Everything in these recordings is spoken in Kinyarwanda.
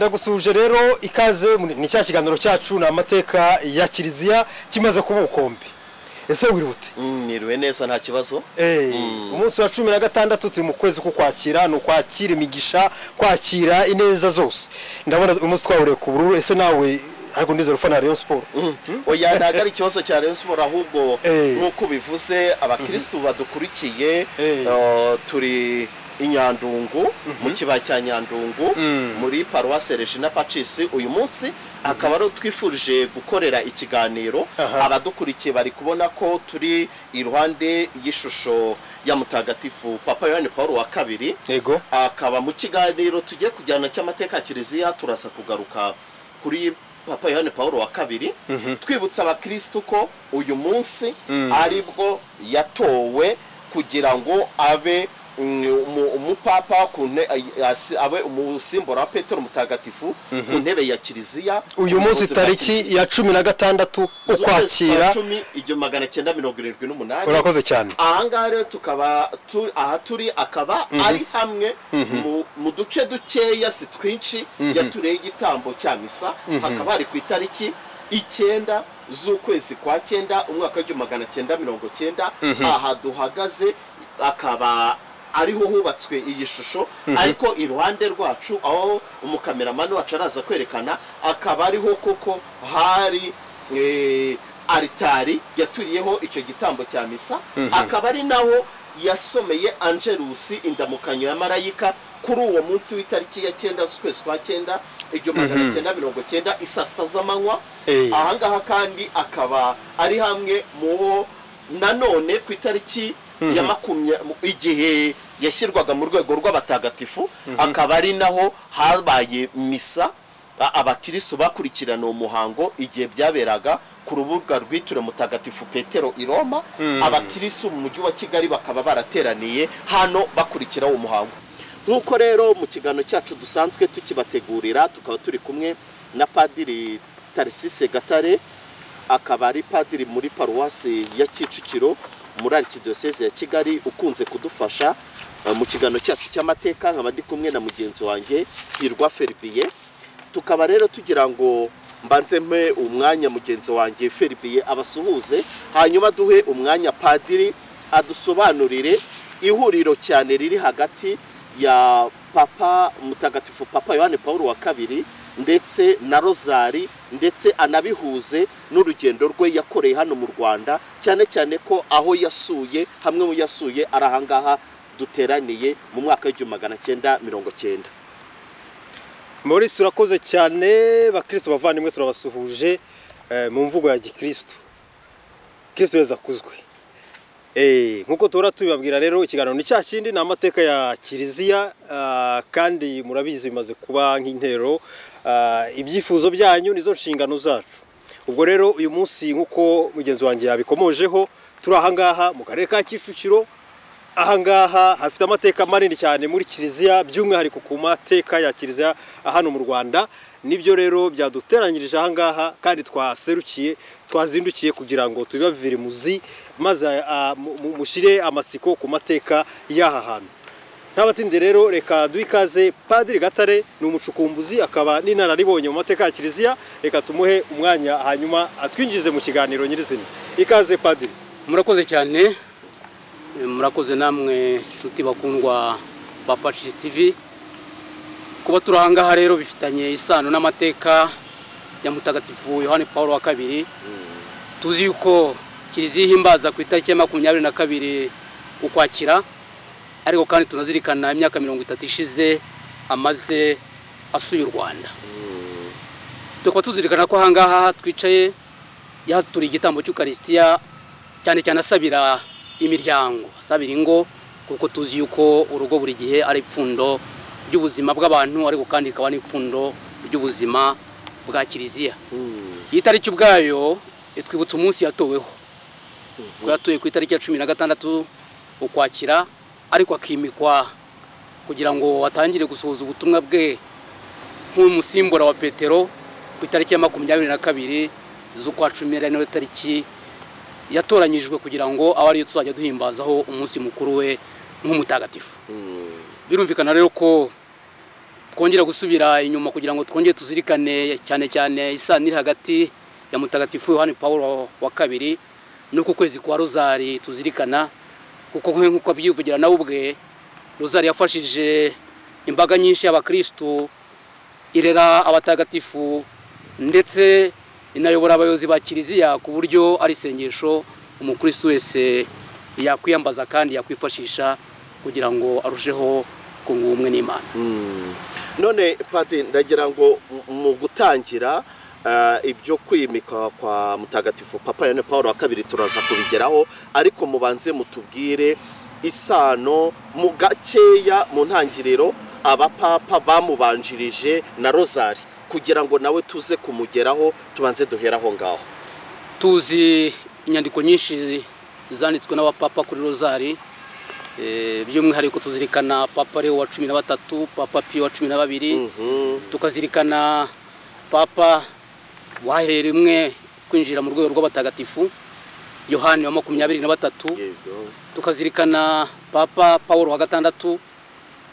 ndagusuje rero ikaze ni cya kiganiro cyacu ni amateka ya kiliziya kimaze kuba ubukombe ese wirute niriwe neza nta kibazo umunsi wa cumi na gatandatu turi mu kwezi kwakira ni ukwakira imigisha kwakira ineza zose ndabona umunsi twawuriye ku bururu ese nawe ntabwo ndizera ufana Rayon siporo oya ntabwo ari ikibazo cya Rayon siporo ahubwo Eh. nk'uko bivuze abakirisitu badukurikiye Eh. eh, turi i nyandungu mu kibaya cya nyandungu muri paruwase regina pacisi uyu munsi akaba ari twifurije gukorera ikiganiro Aha. abadukurikiye bari kubona ko turi iruhande y'ishusho ya mutagatifu papa yohani paul wa kabiri yego akaba mu kiganiro tugiye kujyana cy'amateka ya kiliziya turasa kugaruka kuri papa yohani paul wa kabiri twibutsa abakirisitu ko uyu munsi aribwo yatowe kugira ngo abe mm, umu- umupapa ku nte- ay- asi- abe umusimbura wa petero mutagatifu ku ntebe ya kiliziya uyu munsi bwa tariki ya cumi na gatandatu Kiliziya. ukwakira Z'ukwezi kwa cumi igihumbi magana cyenda mirongo irindwi n'umunani urakoze cyane ahangaha rero tukaba tu- aha turi akaba ari hamwe mu- mu duce dukeya si twinshi yatureho igitambo cya misa hakaba hari ku itariki icyenda z'ukwezi kwa cyenda umwaka w'igihumbi magana cyenda mirongo cyenda aha duhagaze akaba ariho hubatswe iyi shusho ariko iruhande rwacu aho umukameramani wacu araza kwerekana akaba ariho koko hari eh, aritari yaturiyeho icyo gitambo cya misa akaba ari naho yasomeye angelusi indamukanyo ya marayika kuri uwo munsi w'itariki ya cyenda z'ukwezi kwa cyenda igihumbi magana cyenda mirongo cyenda isaa sita z'amanywa Eh. ahangaha kandi akaba ari hamwe mu bo nanone ku itariki ya makumya mu- igihe yashyirwaga mu rwego rw'abatagatifu akaba ari naho habaye misa a- abakirisitu bakurikirana uwo muhango igihe byaberaga ku rubuga rwitiriwe mutagatifu petero i roma abakirisitu mu mujyi wa kigali bakaba barateraniye hano bakurikira uwo muhango nk'uko rero mu kiganiro cyacu dusanzwe tukibategurira tukaba turi kumwe na padiri tarisise gatare akaba ari padiri muri paruwasi ya kicukiro muri arikidiyoseze ya kigali ukunze kudufasha eh, mu kiganiro cyacu cy'amateka nkaba ndi kumwe na mugenzi wanjye hirwa feribiye tukaba rero tugira ngo mbanze mpe umwanya mugenzi wanjye feribiye abasuhuze hanyuma duhe umwanya padiri adusobanurire ihuriro cyane riri hagati ya papa mutagatifu papa yohani paul wa kabiri ndetse na rozari ndetse anabihuze n'urugendo rwe yakoreye hano mu rwanda cyane cyane ko aho yasuye hamwe mu yasuye ari ahangaha duteraniye mu mwaka w'igihumbi magana cyenda mirongo cyenda Maurice urakoze cyane bakristo bavandimwe turabasuhuje eh, mu mvugo ya gikristo kristo yeza kuzwe Eh, nkuko tuhora tubibabwira rero ikiganiro ni cya kindi ni amateka ya kiliziya ah, kandi murabizi bimaze kuba nk'intero ah, ibyifuzo byanyu nizo nshingano zacu ubwo rero uyu munsi nk'uko mugenzi wanjye yabikomojeho turi ahangaha mu karere ka kicukiro ahangaha hafite amateka manini cyane muri kiliziya by'umwihariko ku mateka ya kiliziya hano mu rwanda nibyo rero byaduteranyirije ahangaha kandi twaserukiye twazindukiye kugira ngo tubibavire muzi maze ah, mu- mu- mushire amasiko ku mateka y'aha hantu ntabatinde rero reka duhe ikaze padiri gatare ni umucukumbuzi akaba n'inararibonye mu mateka ya kiliziya reka tumuhe umwanya hanyuma atwinjize mu kiganiro nyirizina ikaze padiri murakoze cyane Eh, murakoze namwe inshuti bakundwa ba pacis tv kuba turi ahangaha rero bifitanye isano n'amateka ya mutagatifu yohani paul wa kabiri tuzi yuko kiliziya ihimbaza ku itariki ya makumyabiri na kabiri ukwakira ariko kandi tunazirikana imyaka mirongo itatu ishize amaze asuye u rwanda tukaba tuzirikana ko ahangaha twicaye yahaturiye igitambo cy'ukarisitiya cyane cyane asabira imiryango asabira ingo kuko tuzi yuko urugo buri gihe ari ipfundo ry'ubuzima bw'abantu ariko kandi rikaba n'ipfundo ry'ubuzima bwa kiliziya iyi tariki ubwayo itwibutsa umunsi yatoweho ko yatowe ku itariki ya cumi na gatandatu ukwakira ariko akimikwa kugira ngo atangire gusohoza ubutumwa bwe nk'umusimbura wa petero ku itariki ya makumyabiri na kabiri z'ukwa cumi n'ariyo tariki yatoranyijwe kugira ngo abe ariyo tuzajya duhimbazaho umunsi mukuru we nk'umutagatifu birumvikana rero ko twongera gusubira inyuma kugira ngo twongere tuzirikane cyane cyane isano iri hagati ya mutagatifu yohani paul wa kabiri n'uko ukwezi kwa rozari tuzirikana kuko nk- nk'uko abyivugira nawe ubwe rozari yafashije imbaga nyinshi y'abakirisitu irera abatagatifu ndetse inayobora abayobozi ba kiliziya ku buryo ari isengesho umukristo wese yakwiyambaza kandi yakwifashisha kugira ngo arusheho kunga ubumwe n'imana none pati ndagira ngo mu- mu gutangira eh, ibyo kwimika kwa mutagatifu papa yane paul wa kabiri turaza kubigeraho ariko mubanze mutubwire isano mu gakeya mu ntangiriro abapapa bamubanjirije na rozari kugira ngo nawe tuze kumugeraho tubanze duhere aho ngaho tuzi inyandiko nyinshi zanditswe n'abapapa kuri rozari eh, by'umwihariko tuzirikana papa leo wa cumi na batatu papa piyo wa cumi na babiri tukazirikana papa wahereye rimwe kwinjira mu rwego rw'abatagatifu yohani wa makumyabiri na batatu Yego. tukazirikana papa paul wa gatandatu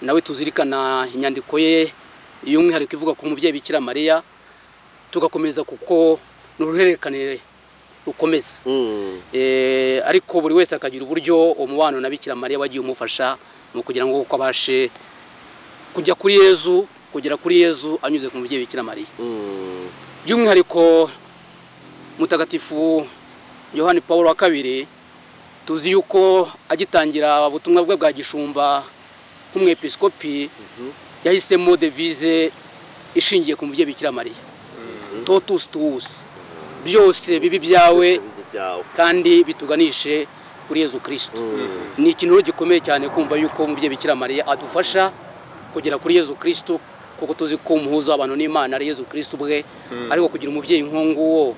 nawe tuzirikana inyandiko ye y'umwihariko ivuga ku mubyeyi bikira mariya tugakomeza kuko ni uruhererekane rukomeza Mm. Eh, ariko buri wese akagira uburyo umubano na bikira mariya wagiye umufasha mu kugira ngo uko abashe kujya kuri yezu kugera kuri yezu anyuze ku mubyeyi bikira mariya Mm. by'umwihariko mutagatifu yohani paul wa kabiri tuzi yuko agitangira ubutumwa bwe bwa gishumba nk'umwepiskopi yahisemo devize ishingiye ku mubyeyi bikira mariya totus tuwusi byose bibi byawe Byose biri ibyawe. kandi bituganishe kuri yezu kirisito ni ikintu rero gikomeye cyane kumva yuko umubyeyi bikira mariya adufasha kugera kuri yezu kirisito kuko tuzi ko umuhuza w'abantu n'imana ari yezu kirisito ubwe ariko kugira umubyeyi nk'uwo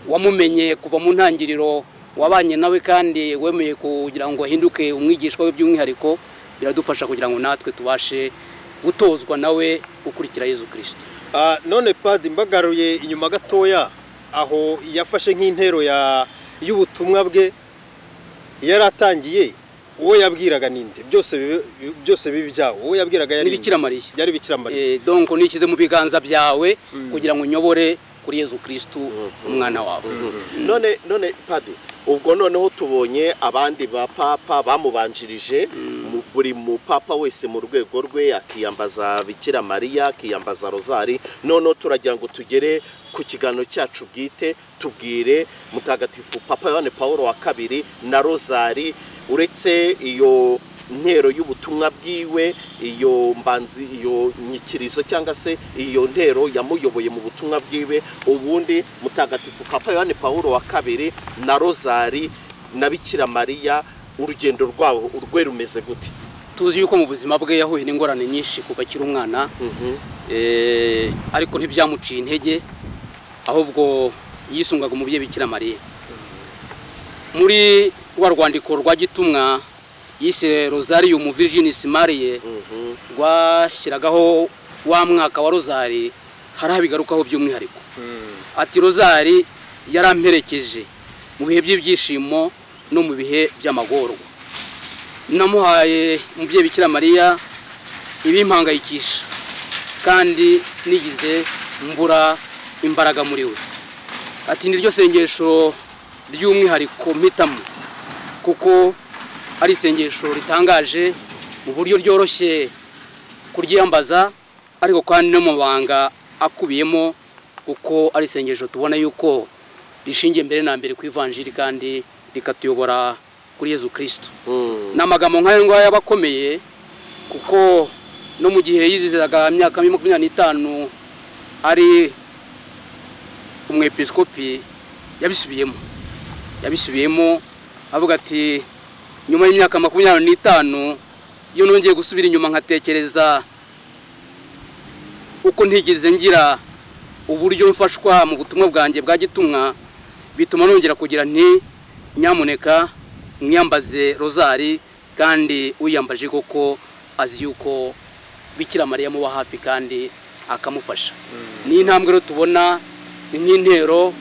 wamumenye kuva mu ntangiriro wabanye nawe kandi wemeye kugira ngo ahinduke umwigishwa we by'umwihariko biradufasha kugira ngo natwe tubashe gutozwa nawe gukurikira yezu kirisito Ah, none padi mbagaruye inyuma gatoya aho yafashe nk'intero ya y'ubutumwa bwe yari atangiye uwo yabwiraga ninde byose bibe- byose bibi byawo uwo yabwiraga yari Ni Bikira Mariya. yari bikira mariya Eh, donc nishyize mu biganza byawe kugira ngo unyobore kuri yezu kirisito umwana wawe none none padi ubwo noneho tubonye abandi bapapa bamubanjirije mu- buri mupapa wese mu rwego rwe akiyambaza bikira mariya akiyambaza rozari noneho turagira ngo tugere ku kiganiro cyacu bwite tubwire mutagatifu papa yohane paul wa kabiri na rozari uretse iyo ntero y'ubutumwa bwiwe iyo mbanzi iyo nyikirizo cyangwa se iyo ntero yamuyoboye mu butumwa bwiwe ubundi mutagatifu papa yohani paul wa kabiri na rozari na bikira mariya urugendo rwabo urwe rumeze gute tuzi yuko mu buzima bwe yahuye n'ingorane nyinshi kuva akiri umwana Eh, ariko ntibyamuciye intege ahubwo yisungaga umubyeyi bikira mariya muri rwa rwandiko rwa gitumwa yise rozarium virginis mariye rwashyiragaho wa mwaka wa rozari hari aho bigarukaho by'umwihariko ati rozari yaramperekeje mu bihe by'ibyishimo no mu bihe by'amagorwa namuhaye umubyeyi bikira mariya ibimpangayikisha kandi sinigize mbura imbaraga muri we ati ni ryo sengesho ry'umwihariko mpitamo kuko ari isengesho ritangaje mu buryo ryoroshye kuryambaza ariko kandi no mu mabanga akubiyemo kuko ari isengesho tubona yuko rishingiye mbere na mbere ku ivanjiri kandi rikatuyobora kuri yezu kirisito ni amagambo nk'ayo ngayo aba akomeye kuko no mu gihe yizizaga imyaka makumyabiri n'itanu ari umwepiskopi yabisubiyemo yabisubiyemo avuga ati nyuma y'imyaka makumyabiri n'itanu iyo nongeye gusubira inyuma nkatekereza uko ntigeze ngira uburyo mfashwa mu butumwa bwanjye bwa gitumwa bituma nongera kugira nti nyamuneka mwiyambaze rozari kandi uyambaje koko azi yuko bikira mariya muba hafi kandi akamufasha ni intambwe rero tubona ni nk'intero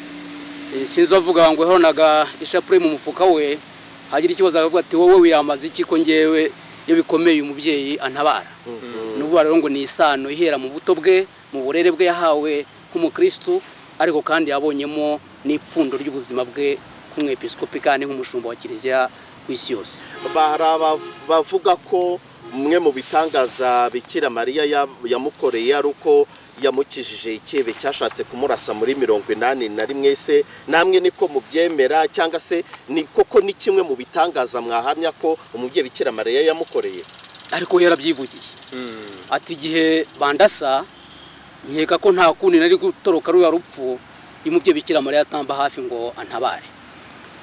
si- sinzi uwavuga ngo yahonaga ishapure mu mufuka we hagira ikibazo akavuga ati wowe wiyambaza iki ko ngewe iyo bikomeye uyu mubyeyi antabara n'ubu kuvuga rero ngo ni isano ihera mu buto bwe mu burere bwe yahawe nk'umukristu ariko kandi yabonyemo n'ipfundo ry'ubuzima bwe nk'umwepisikopi kandi nk'umushumba wa kiliziya ku isi yose hari abavuga ko umwe mu bitangaza bikira mariya ya- yamukoreye ari uko yamukijije ikebe cyashatse kumurasa muri mirongo inani na rimwe se namwe niko mubyemera cyangwa se ni koko ni kimwe mu bitangaza mwahamya ko umubyeyi bikira mariya yamukoreye ariko we yarabyivugiye ati igihe bandasa nkeka ko nta kundi nari gutoroka ruya rupfu iyo umubyeyi bikira mariya atamba hafi ngo antabare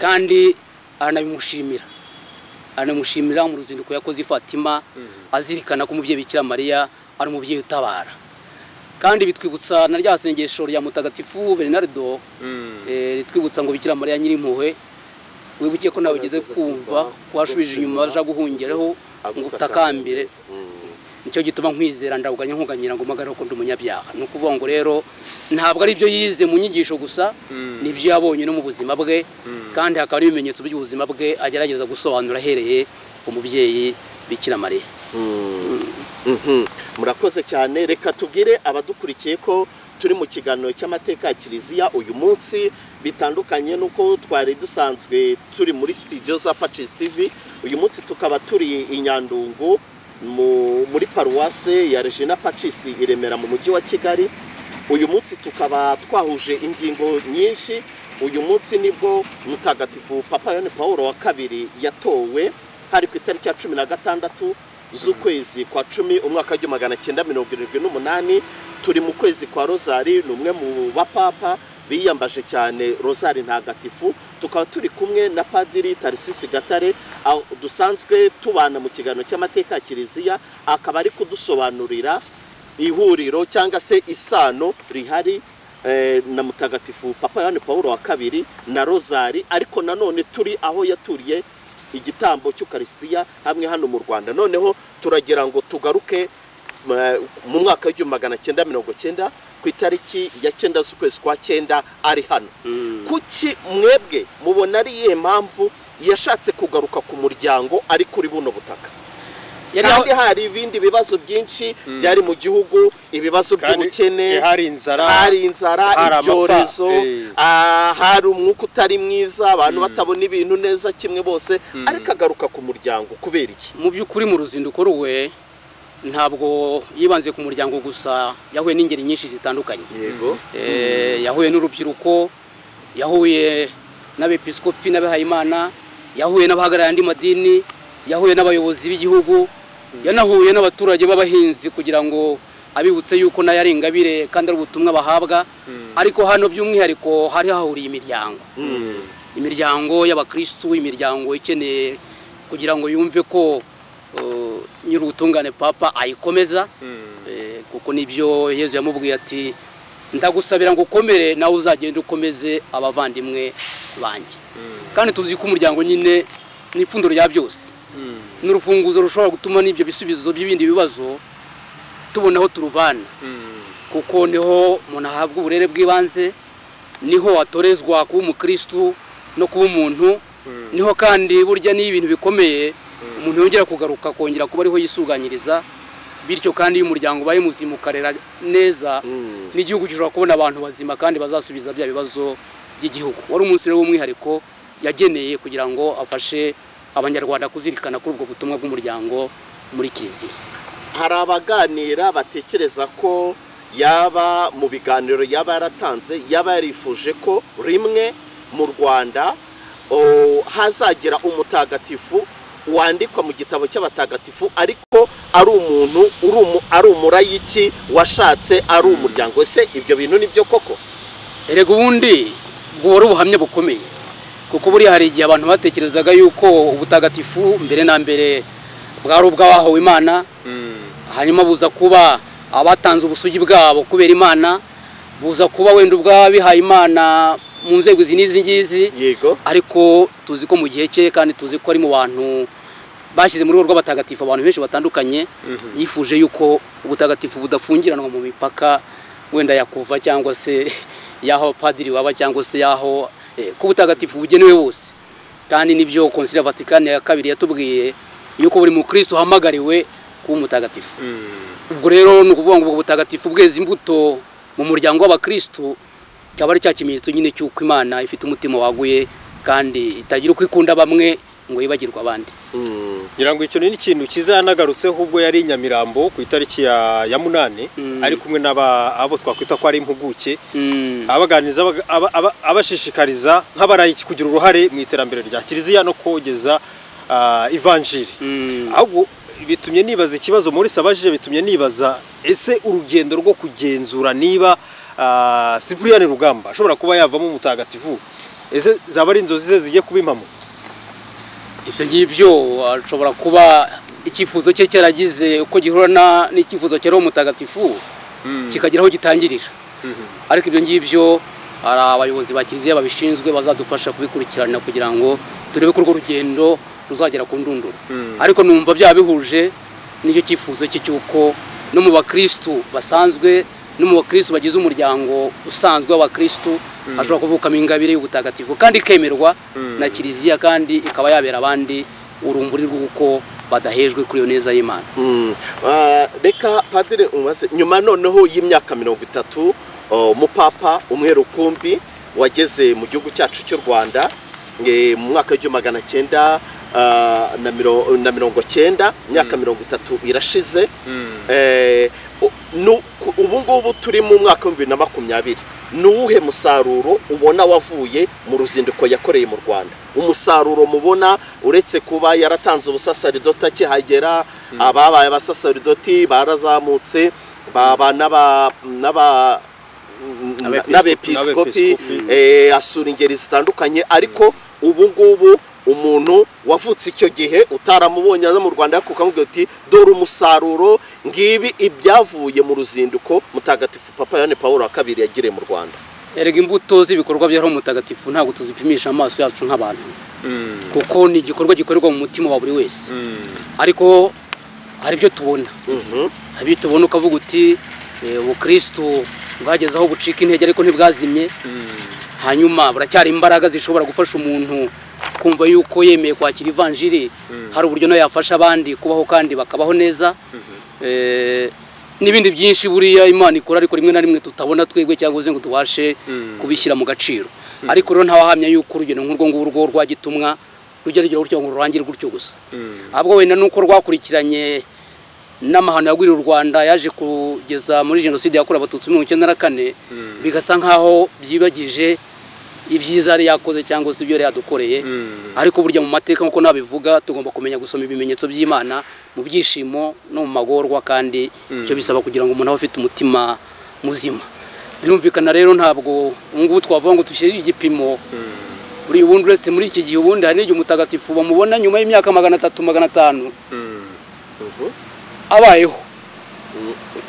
kandi aranabimushimira aranabimushimira mu ruzinduko yakoze i fatima azirikana ko umubyeyi bikira mariya ari umubyeyi utabara kandi bitwibutsa na rya sengesho rya mutagatifu bernardo eh, ritwibutsa ngo bikira mariya nyir'impuhwe wibuke ko nawe ugeze Gerageza kumva, kumva ko wasubije inyuma gushima, aja guhungeraho ngo utakambire nicyo gituma nkwizera ndawuganya nkuganyira ngo umugare kundi umunyabyaha ni ukuvuga ngo rero ntabwo ari ibyo yize mu nyigisho gusa n'ibyo yabonye no mu buzima bwe kandi hakaba n'ibimenyetso by'ubuzima bwe agerageza gusobanura ahereye ku mubyeyi bikira mariya Mhm. murakoze cyane reka tubwire abadukurikiye ko turi mu kiganiro cy'amateka ya kiliziya uyu munsi bitandukanye n'uko twari dusanzwe turi muri studio za Pacis TV uyu munsi tukaba turi i Nyandungu mu- muri paruwase ya Regina Pacis i Remera mu mujyi wa Kigali uyu munsi tukaba twahuje ingingo nyinshi uyu munsi nibwo mutagatifu papa yone paul wa kabiri yatowe hari ku itariki ya cumi na gatandatu z'ukwezi kwa cumi umwaka w'igihumbi magana cyenda mirongo irindwi n'umunani turi mu kwezi kwa rozari ni umwe mu bapapa biyambaje cyane rozari ntagatifu tukaba turi kumwe na padiri tarisisi gatare aho dusanzwe tubana mu kiganiro cy'amateka ya kiliziya akaba ari kudusobanurira ihuriro cyangwa se isano rihari eh, na mutagatifu papa yohani paul wa kabiri na rozari ariko nanone turi aho yaturiye igitambo cy'ukarisitiya hamwe hano mu rwanda noneho turagira ngo tugaruke eh, mu mwaka w'igihumbi magana cyenda mirongo cyenda ku itariki ya cyenda z'ukwezi kwa cyenda ari hano kuki mwebwe mubona ari iyihe mpamvu yashatse kugaruka ku muryango ari kuri buno butaka Yari aho- kandi hari ibindi bibazo byinshi byari mu gihugu ibibazo Kandi, by'ubukene eh, hari inzara, hari inzara hari amapfa, ibyorezo eh. ah, hari umwuka utari mwiza abantu batabona ibintu neza kimwe bose ariko agaruka ku muryango kubera iki mu by'ukuri mu ruzinduko rwe ntabwo yibanze ku muryango gusa yahuye n'ingeri nyinshi zitandukanye yego Eh, yahuye n'urubyiruko yahuye n'abepiskopi n'abihayimana yahuye n'abahagarariye andi madini yahuye n'abayobozi b'igihugu yanahuye n'abaturage b'abahinzi kugira ngo abibutse yuko nayo ari ingabire kandi ari ubutumwa bahabwa ariko hano by'umwihariko hari hahuriye imiryango imiryango y'abakristu imiryango ikeneye kugira ngo yumve ko eh, nyir'ubutungane papa ayikomeza Eh, kuko nibyo yezu yamubwiye ati ndagusabira ngo ukomere nawe uzagenda ukomeze abavandimwe banjye kandi tuzi ko umuryango nyine ni ipfundo rya byose ni urufunguzo rushobora gutuma n'ibyo bisubizo by'ibindi bibazo tubona aho turuvana kuko niho umuntu ahabwa uburere bw'ibanze niho atorezwa kuba umukristu no kuba umuntu niho kandi burya n'iyo ibintu bikomeye umuntu yongera kugaruka akongera kuba ariho yisuganyiriza bityo kandi iyo umuryango ubaye muzima ukarera neza n'igihugu gishobora kubona abantu bazima kandi bazasubiza bya bibazo by'igihugu wari umunsi rero w'umwihariko yageneye kugira ngo afashe abanyarwanda kuzirikana kuri ubwo butumwa bw'umuryango muri kiliziya hari abaganira batekereza ko yaba mu biganiro yaba yaratanze yaba yarifuje ko rimwe mu rwanda o, hazagira umutagatifu wandikwa mu gitabo cy'abatagatifu ariko ari umuntu uri umu- ari umurayiki washatse ari umuryango se ibyo bintu ni byo koko erega ubundi bwo wari ubuhamya bukomeye kuko buriya hari igihe abantu batekerezaga yuko ubutagatifu mbere na mbere bwari ubw'abahawe imana hanyuma buza kuba abatanze ubusugi bwabo kubera imana buza kuba wenda ubw'abihaye imana mu nzego izi n'izi ngizi yego ariko tuzi ko mu gihe cye kandi tuzi ko ari mu bantu bashyize muri rugo rw'abatagatifu abantu benshi batandukanye yifuje yuko ubutagatifu budafungiranwa mu mipaka wenda yakuva cyangwa se y'aho abapadiri baba cyangwa se y'aho eh, ko ubutagatifu bugenewe bose kandi nibyo konsili ya vatikani ya kabiri yatubwiye yuko buri mukristo uhamagariwe kuba umutagatifu ubwo rero ni ukuvuga ngo ubwo butagatifu bweza imbuto mu muryango w'abakristo cyaba ari cya kimenyetso nyine cy'uko imana ifite umutima waguye kandi itagira uko ikunda bamwe ngo yibagirwe abandi ngira ngo icyo ni ikintu cyiza yanagarutseho ubwo yari i nyamirambo ku itariki ya ya munani ari kumwe n'aba abo twakwita ko ari impuguke Mm. abaganiriza abaga- aba- aba- abashishikariza nk'abarayiki kugira uruhare mu iterambere rya kiliziya no kogeza ah, ivanjiri Mm. ahubwo bitumye nibaza ikibazo muri sabajije bitumye nibaza ese urugendo rwo kugenzura niba ah, Cyprien Rugamba ashobora kuba yavamo umutagatifu ese zaba ari inzozi ze zigiye kuba impamo ibyo ngibyo ashobora kuba icyifuzo cye cyaragize uko gihura na- n'icyifuzo cya roho mutagatifu kikagira aho gitangirira ariko ibyo ngibyo hari abayobozi ba kiliziya babishinzwe bazadufasha kubikurikirana kugira ngo turebe ko urwo rugendo ruzagera ku ndunduro ariko numva byaba bihuje n'icyo cyifuzo cye cy'uko no mu bakirisitu basanzwe no mu bakirisitu bagize umuryango usanzwe w'abakirisitu hashobora kuvukamo ingabire y'ubutagatifu kandi ikemerwa na kiliziya kandi ikaba yabera abandi urumuri rw'uko badahejwe kuri iyo neza y'imana Mm. Ah, reka padiri umase nyuma noneho y'imyaka mirongo itatu oh, umupapa umwe rukumbi wageze mu gihugu cyacu cy'u rwanda eh, mu mwaka w'igihumbi magana cyenda ah, na miro- na mirongo cyenda imyaka mirongo itatu irashize Eh, u- nu- ku- ubu ngubu turi mu mwaka w'ibibiri na makumyabiri ni uwuhe musaruro ubona wavuye mu ruzinduko yakoreye mu rwanda umusaruro mubona uretse kuba yaratanze ubusasaridoti akihagera ababaye abasasaridoti barazamutse baba n'aba- n'aba Abepiskopi. n'abepiskopi Abepiskopi. eh, asura ingeri zitandukanye ariko ubu ngubu umuntu wavutse icyo gihe utaramubonye aza mu rwanda kukamubwira uti dore umusaruro ngibi ibyavuye mu ruzinduko mutagatifu papa yohani paul wa kabiri yagiriye mu rwanda erega imbuto z'ibikorwa bya roho mutagatifu ntabwo tuzipimisha amaso yacu nk'abantu kuko ni igikorwa gikorerwa mu mutima wa buri wese ariko hari ibyo tubona Mhm. hari ibyo tubona ukavuga uti eh, ubukristo bwageze aho bucika intege ariko ntibwazimye hanyuma buracyari imbaraga zishobora gufasha umuntu kumva yuko yemeye kwakira ivanjiri hari uburyo nayo yafasha abandi kubaho kandi bakabaho neza Eh, n'ibindi byinshi buriya imana ikora ariko rimwe na rimwe tutabona twebwe cyangwa se ngo tubashe kubishyira mu gaciro ariko rero ntawahamya yuko urugendo nk'urwo ngurwo rwa gitumwa rujya rugira gutyo ngo rurangire gutyo gusa ahubwo wenda ni uko rwakurikiranye n'amahano yagwiriye u rwanda yaje kugeza muri jenoside yakorewe abatutsi muri mirongo icyenda na kane bigasa nk'aho byibagije ibyiza yari yakoze cyangwa se ibyo yari yadukoreye ariko burya mu mateka nk'uko nabivuga tugomba kumenya gusoma ibimenyetso by'imana mu byishimo no mu magorwa kandi icyo bisaba kugira ngo umuntu abe afite umutima muzima birumvikana rero ntabwo ubu ngubu twavuga ngo dushyire igipimo buri ubundi uretse muri iki gihe ubundi hari n'igihe umutagatifu bamubona nyuma y'imyaka magana atatu magana atanu abayeho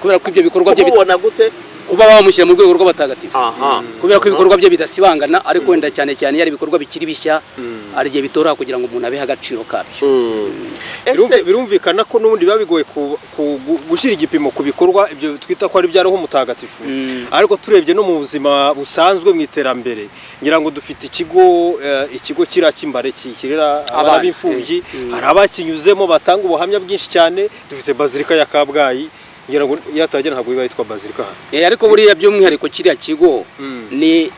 kubera ko ibyo bikorwa bye bit- kumubona gute kuba bamushyira mu rwego rw'abatagatifu aha kubera ko ibikorwa bye bidasibangana ariko wenda cyane cyane iyo ari ibikorwa bikiri bishya hari igihe bitora kugira ngo umuntu abehe agaciro kabyo Mm. Birumvi- ese birumvikana ko n'ubundi biba bigoye ku- ku- gu- gushyira igipimo ku bikorwa ibyo twita ko ari bya roho mutagatifu ariko turebye no mu buzima busanzwe mu iterambere ngira ngo dufite ikigo eh, ikigo kiriya cy'imbare kirera abana Abana, b'imfubyi hari abakinyuzemo batanga ubuhamya bwinshi cyane dufite bazilika ya kabgayi ngira ngo iyo ataragera ntabwo biba yitwa bazilika hano Eh, ariko buriya by'umwihariko kiriya kigo ni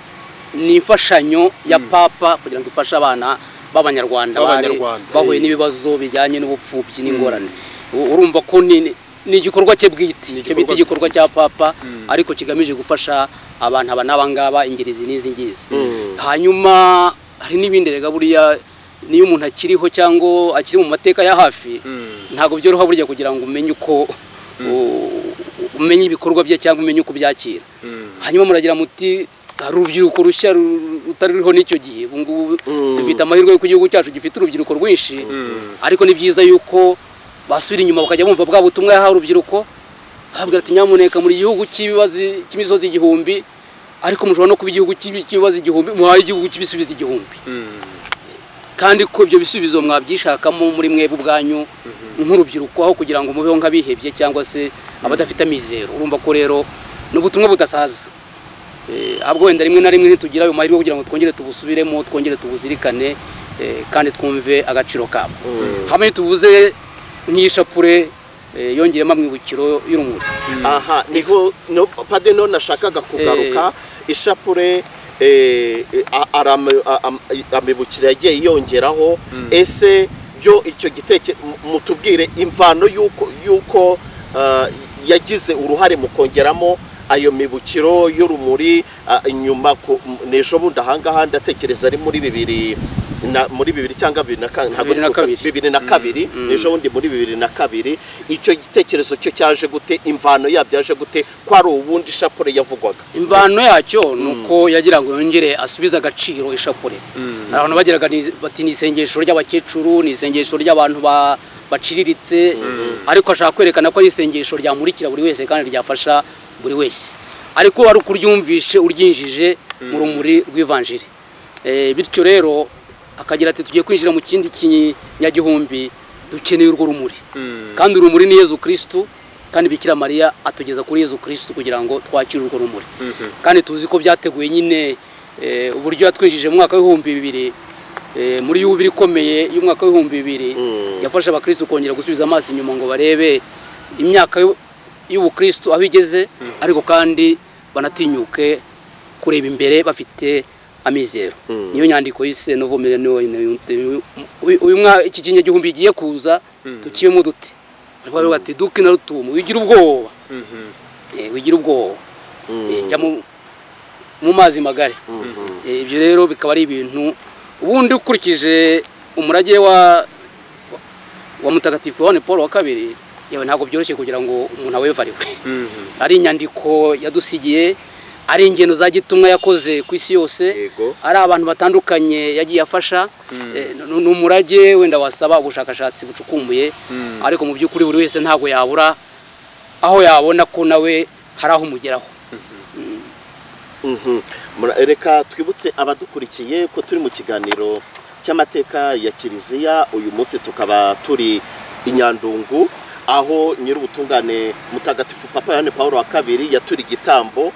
ni imfashanyo ya papa kugira ngo ifashe abana b'abanyarwanda bari B'Abanyarwanda, bahuye eh. n'ibibazo bijyanye n'ubupfubyi n'ingorane U- urumva ko ni ni igikorwa cye bwite icyo bita igikorwa cya papa ariko kigamije gufasha abantu aba n'aba ngaba ingeri izi n'izi ngizi hanyuma hari n'ibindi rega buriya niyo umuntu akiriho cyangwa akiri mu mateka ya hafi ntabwo byoroha burya kugira ngo umenye uko u- umenye ibikorwa bye cyangwa umenye uko ubyakira hanyuma muragira muti hari urubyiruko rushya ru- rutari ruriho n'icyo gihe ubu ngubu dufite amahirwe y'uko igihugu cyacu gifite urubyiruko rwinshi ariko ni byiza yuko basubira inyuma bakajya bumva bwa butumwa yahawe urubyiruko bahabwira ati nyamuneka muri igihugu cy'ibibazi cy'imisozi igihumbi ariko mushobora no kuba igihugu cy'ibi- cy'ibibazi igihumbi muhaye igihugu cy'ibisubizo igihumbi kandi ko ibyo bisubizo mwabyishakamo muri mwebwe ubwanyu nk'urubyiruko aho kugira ngo mubeho nk'abihebye cyangwa se abadafite amizero urumva ko rero ni ubutumwa budasaza Eh, ahubwo wenda rimwe na rimwe ntitugira ayo mahirwe kugira ngo twongere tubusubiremo twongere tubuzirikane eh, kandi twumve agaciro kabwo hamwe tuvuze nk'ishapure eh, yongeremo amwibukiro y'urumuri aha niho no pade no nashakaga kugaruka ishapure eh, a- arama- a- am- amibukiro yagiye yongeraho ese byo icyo giteke mu- mutubwire imvano y'uko y'uko ah, yagize uruhare mu kongeramo ayo mibukiro y'urumuri ah, inyuma ku- m- n'ejo bundi ahangaha ndatekereza ari muri bibiri na, muri bibiri cyangwa bibiri na kane ntabwo Bibiri na ndi ku- kabiri. bibiri na kabiri ejo bundi muri bibiri na kabiri icyo gitekerezo cyo cyaje gute imvano yabyo yaje gute ko ari ubundi ishapure yavugwaga imvano yacyo ni uko yagira ngo yongere asubize agaciro ishapure hari abantu bagiraga ni- bati ni isengesho ry'abakecuru ni isengesho ry'abantu ba- baciriritse ariko ashaka kwerekana ko ari isengesho ryamurikira buri wese kandi ryafasha buri wese ariko ari uko uryumvishe uryinjije mu rumuri rw'ivanjiri Eh, bityo rero akagira ati tugiye kwinjira mu kindi kinyagihumbi dukeneye urwo rumuri kandi urumuri ni yezu kirisitu kandi bikira mariya atugeza kuri yezu kirisitu kugira ngo twakire urwo rumuri kandi tuzi ko byateguye nyine eh, uburyo yatwinjije mu mwaka w'ibihumbi bibiri eh, muri yubiri ikomeye y'umwaka w'ibihumbi bibiri yafasha abakirisitu kongera gusubiza amaso inyuma ngo barebe imyaka y'u- y'ubukirisitu aho igeze ariko kandi banatinyuke kureba imbere bafite amizero niyo nyandiko yise novo millennium uyu- uyu mwaka iki kinyagihumbi giye kuza tukibemo dute ariko baravuga ati duke na rutumu wigira ubwoba Eh, wigira ubwoba Eh, jya mu- mu mazi magari Eh, ibyo rero bikaba ari ibintu ubundi ukurikije umurage wa wa mutagatifu Yohane Paul wa kabiri yewe ntabwo byoroshye kugira ngo umuntu awevariwe ari inyandiko yadusigiye ari ingendo za gitumwa yakoze ku isi yose Yego. ari abantu batandukanye yagiye afasha Eh, ni ni umurage wenda wasaba ubushakashatsi bucukumbuye ariko mu by'ukuri buri wese ntabwo yabura aho yabona ko nawe hari aho umugeraho Mhm. Mura- reka twibutse abadukurikiye ko turi mu kiganiro cy'amateka ya kiliziya uyu munsi tukaba turi i nyandungu aho nyir'ubutungane mutagatifu papa yohani paul wa kabiri yaturi igitambo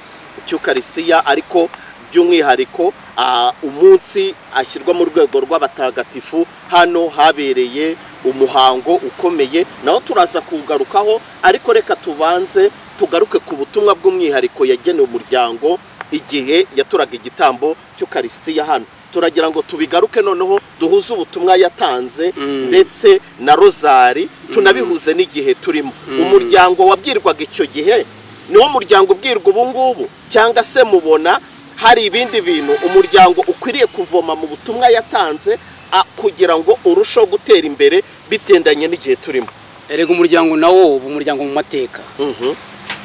cy'ukarisitiya ariko by'umwihariko ah, umunsi ashyirwa mu rwego rw'abatagatifu hano habereye umuhango ukomeye naho turaza kuwugarukaho ariko reka tubanze tugaruke ku butumwa bw'umwihariko yagenewe umuryango igihe yaturaga igitambo cy'ukarisitiya hano turagira ngo tubigaruke noneho duhuze ubutumwa yatanze ndetse na rozari tunabihuze n'igihe turimo umuryango wabwirwaga icyo gihe niwo muryango ubwirwa ubu ngubu cyangwa se mubona hari ibindi bintu umuryango ukwiriye kuvoma mu butumwa yatanze a- kugira ngo urusheho gutera imbere bitendanye n'igihe turimo erega umuryango nawo uba umuryango mu mateka Mhm.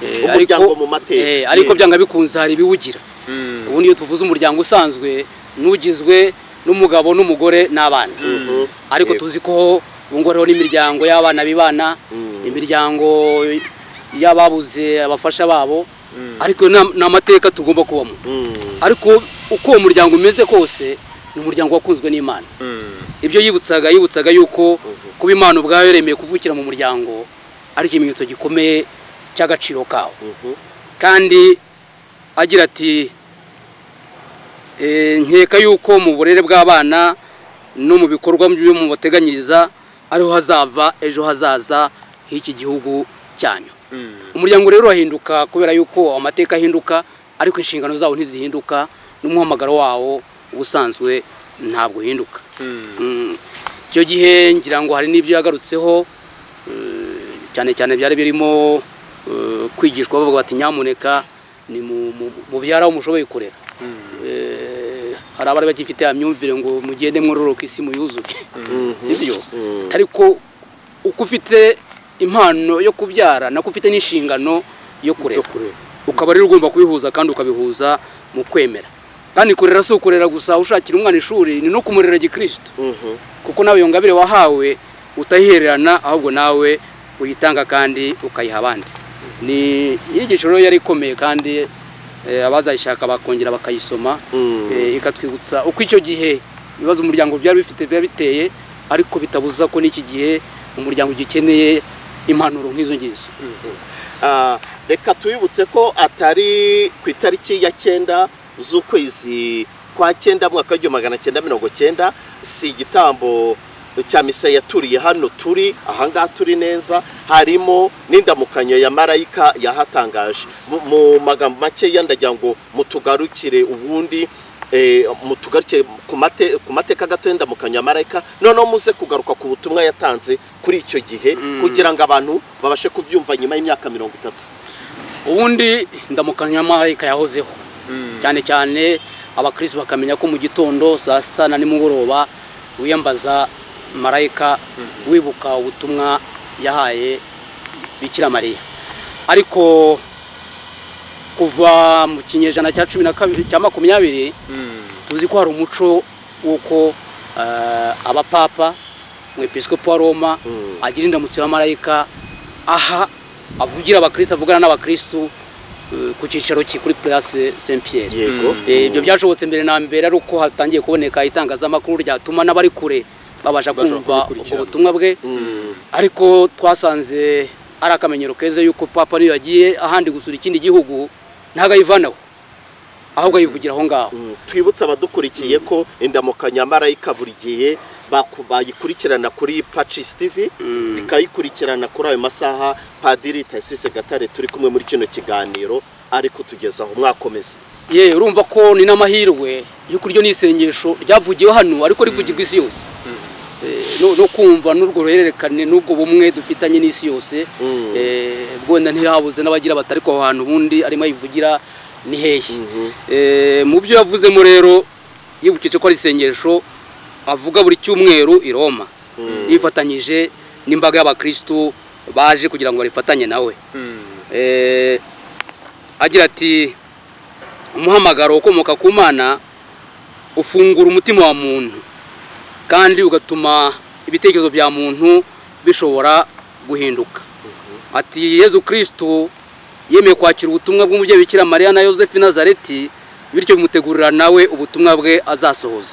Eh, Umuryango ariko- mu mateka. eh, ariko Yego. byanga bikunze hari ibiwugira ubundi iyo tuvuze umuryango usanzwe n'ugizwe n'umugabo n'umugore n'abana ariko Yego. tuzi ko ubungubu hariho n'imiryango y'abana bibana imiryango y'ababuze abafasha babo ariko ni am- ni amateka tugomba kubamo ariko uko uwo muryango umeze kose ni umuryango wakunzwe n'imana ibyo yibutsaga yibutsaga yuko kuba imana ubwayo yaremeye kuvukira mu muryango ari ikimenyetso gikomeye cy'agaciro kawo kandi agira ati "Eh, nkeka yuko mu burere bw'abana no mu bikorwa byo mubateganyiriza ariho hazava ejo hazaza h'iki gihugu cyanyu umuryango rero urahinduka kubera yuko amateka ahinduka ariko inshingano zawo ntizihinduka n'umuhamagaro wawo ubusanzwe ntabwo uhinduka Mm. icyo gihe ngira ngo hari n'ibyo yagarutseho cyane cyane byari birimo eh, kwigishwa bavuga bati nyamuneka ni mu- mu- mubyara aho mushoboye kurera Eh, hari abari bagifite ya myumvire ngo mugende mwororoka isi muyuzuye sibyo ariko uko ufite impano yo kubyara nako ufite n'inshingano yo kurera ukaba rero ugomba kubihuza kandi ukabihuza mu kwemera kandi kurera si ukurera gusa ushakira umwana ishuri ni no kumurera gikristo Mhm. kuko nawe iyo ngabire wahawe utayihererana ahubwo nawe uyitanga kandi ukayiha abandi ni inyigisho rero yari ikomeye kandi eh, abazayishaka bakongera bakayisoma Mm. eh, ikatwibutsa uko icyo gihe ibibazo umuryango byari bifite biba biteye ariko bitabuza ko n'iki gihe umuryango ugikeneye impanuro nk'izo ngizo Ah, reka tubibutse ko atari ku itariki ya cyenda z'ukwezi kwa cyenda mwaka w'igihumbi magana cyenda mirongo cyenda si igitambo cya misa yaturiye hano turi ahangaha turi neza harimo n'indamukanyo ya marayika yahatangaje Mu- mu magambo makeya ndagira ngo mutugarukire ubundi eh, mutugaruke ku mate- ku mateka gato y'indamukanyo ya marayika noneho muze kugaruka ku butumwa yatanze kuri icyo gihe kugira ngo abantu babashe kubyumva nyuma y'imyaka mirongo itatu ubundi ndamukanya marayika yahozeho cyane cyane abakirisitu bakamenya ko mu gitondo saa sita na nimugoroba wiyambaza marayika wibuka ubutumwa yahaye bikira mariya ariko kuva mu kinyejana cya cumi na kabiri cya makumyabiri tuzi ko hari umuco w'uko eh, abapapa umwepisikopi wa roma agira indamutso ya marayika aha avugira abakirisitu avugana n'abakirisitu eh, ku cyicaro cye kuri purase saint pierre yego Eh, ibyo byashobotse mbere na mbere ari uko hatangiye kuboneka itangazamakuru ryatuma n'abari kure babasha Babasha kumva ubwo kubikurikirana. butumwa bwe ariko twasanze ari akamenyero keza yuko papa niyo yagiye ahandi gusura ikindi gihugu ntabwo ayivanaho ahubwo ayivugira aho ngaho Mm, twibutse abadukurikiye ko indamukanyo ya marayika buri gihe baku- bayikurikirana kuri pacis tv ikayikurikirana kuri ayo masaha padiri tasise gatare turi kumwe muri kino kiganiro ari kutugezaho mwakomeza ye urumva ko ni n'amahirwe y'uko iryo ni isengesho ryavugiwe hano ariko rivugirwa isi yose Eh, no- no kumva n'urwo ruhererekane n'ubwo bumwe dufitanye n'isi yose Mm. Eh, bwenda ntirabuze n'abagira batari ko aho hantu ubundi arimo ayivugira ni hehe Eh, mu byo yavuzemo rero yibukije ko ari isengesho avuga buri cyumweru i roma yifatanyije n'imbaga y'abakirisitu baje kugira ngo barifatanye nawe Eh, agira ati umuhamagaro ukomoka ku mana ufungura umutima wa muntu kandi ugatuma ibitekerezo bya muntu bishobora guhinduka ati yezu kirisitu yemeye kwakira ubutumwa bw'umubyeyi bikira mariya na yosefi nazareti bityo bimutegurira nawe ubutumwa bwe azasohoza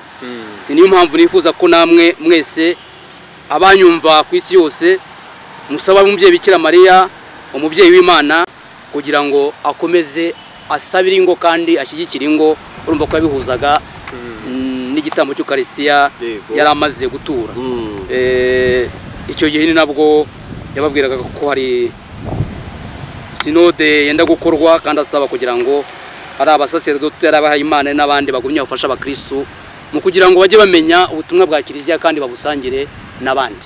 Ati, niyo mpamvu nifuza ko namwe mwese abanyumva ku isi yose musaba umubyeyi bikira mariya umubyeyi w'imana kugira ngo akomeze asabire ingo kandi ashyigikire ingo urumva ko yabihuzaga mm, n'igitambo cy'ukarisitiya Yego. yari amaze gutura Mm. Eh, icyo gihe ni nabwo yababwiraga ko hari sinode yenda gukorwa kandi asaba kugira ngo ari abasaseredoti ari abahaye imana n'abandi bagumye bafasha abakirisitu mu kugira ngo bajye bamenya ubutumwa bwa kiliziya kandi babusangire n'abandi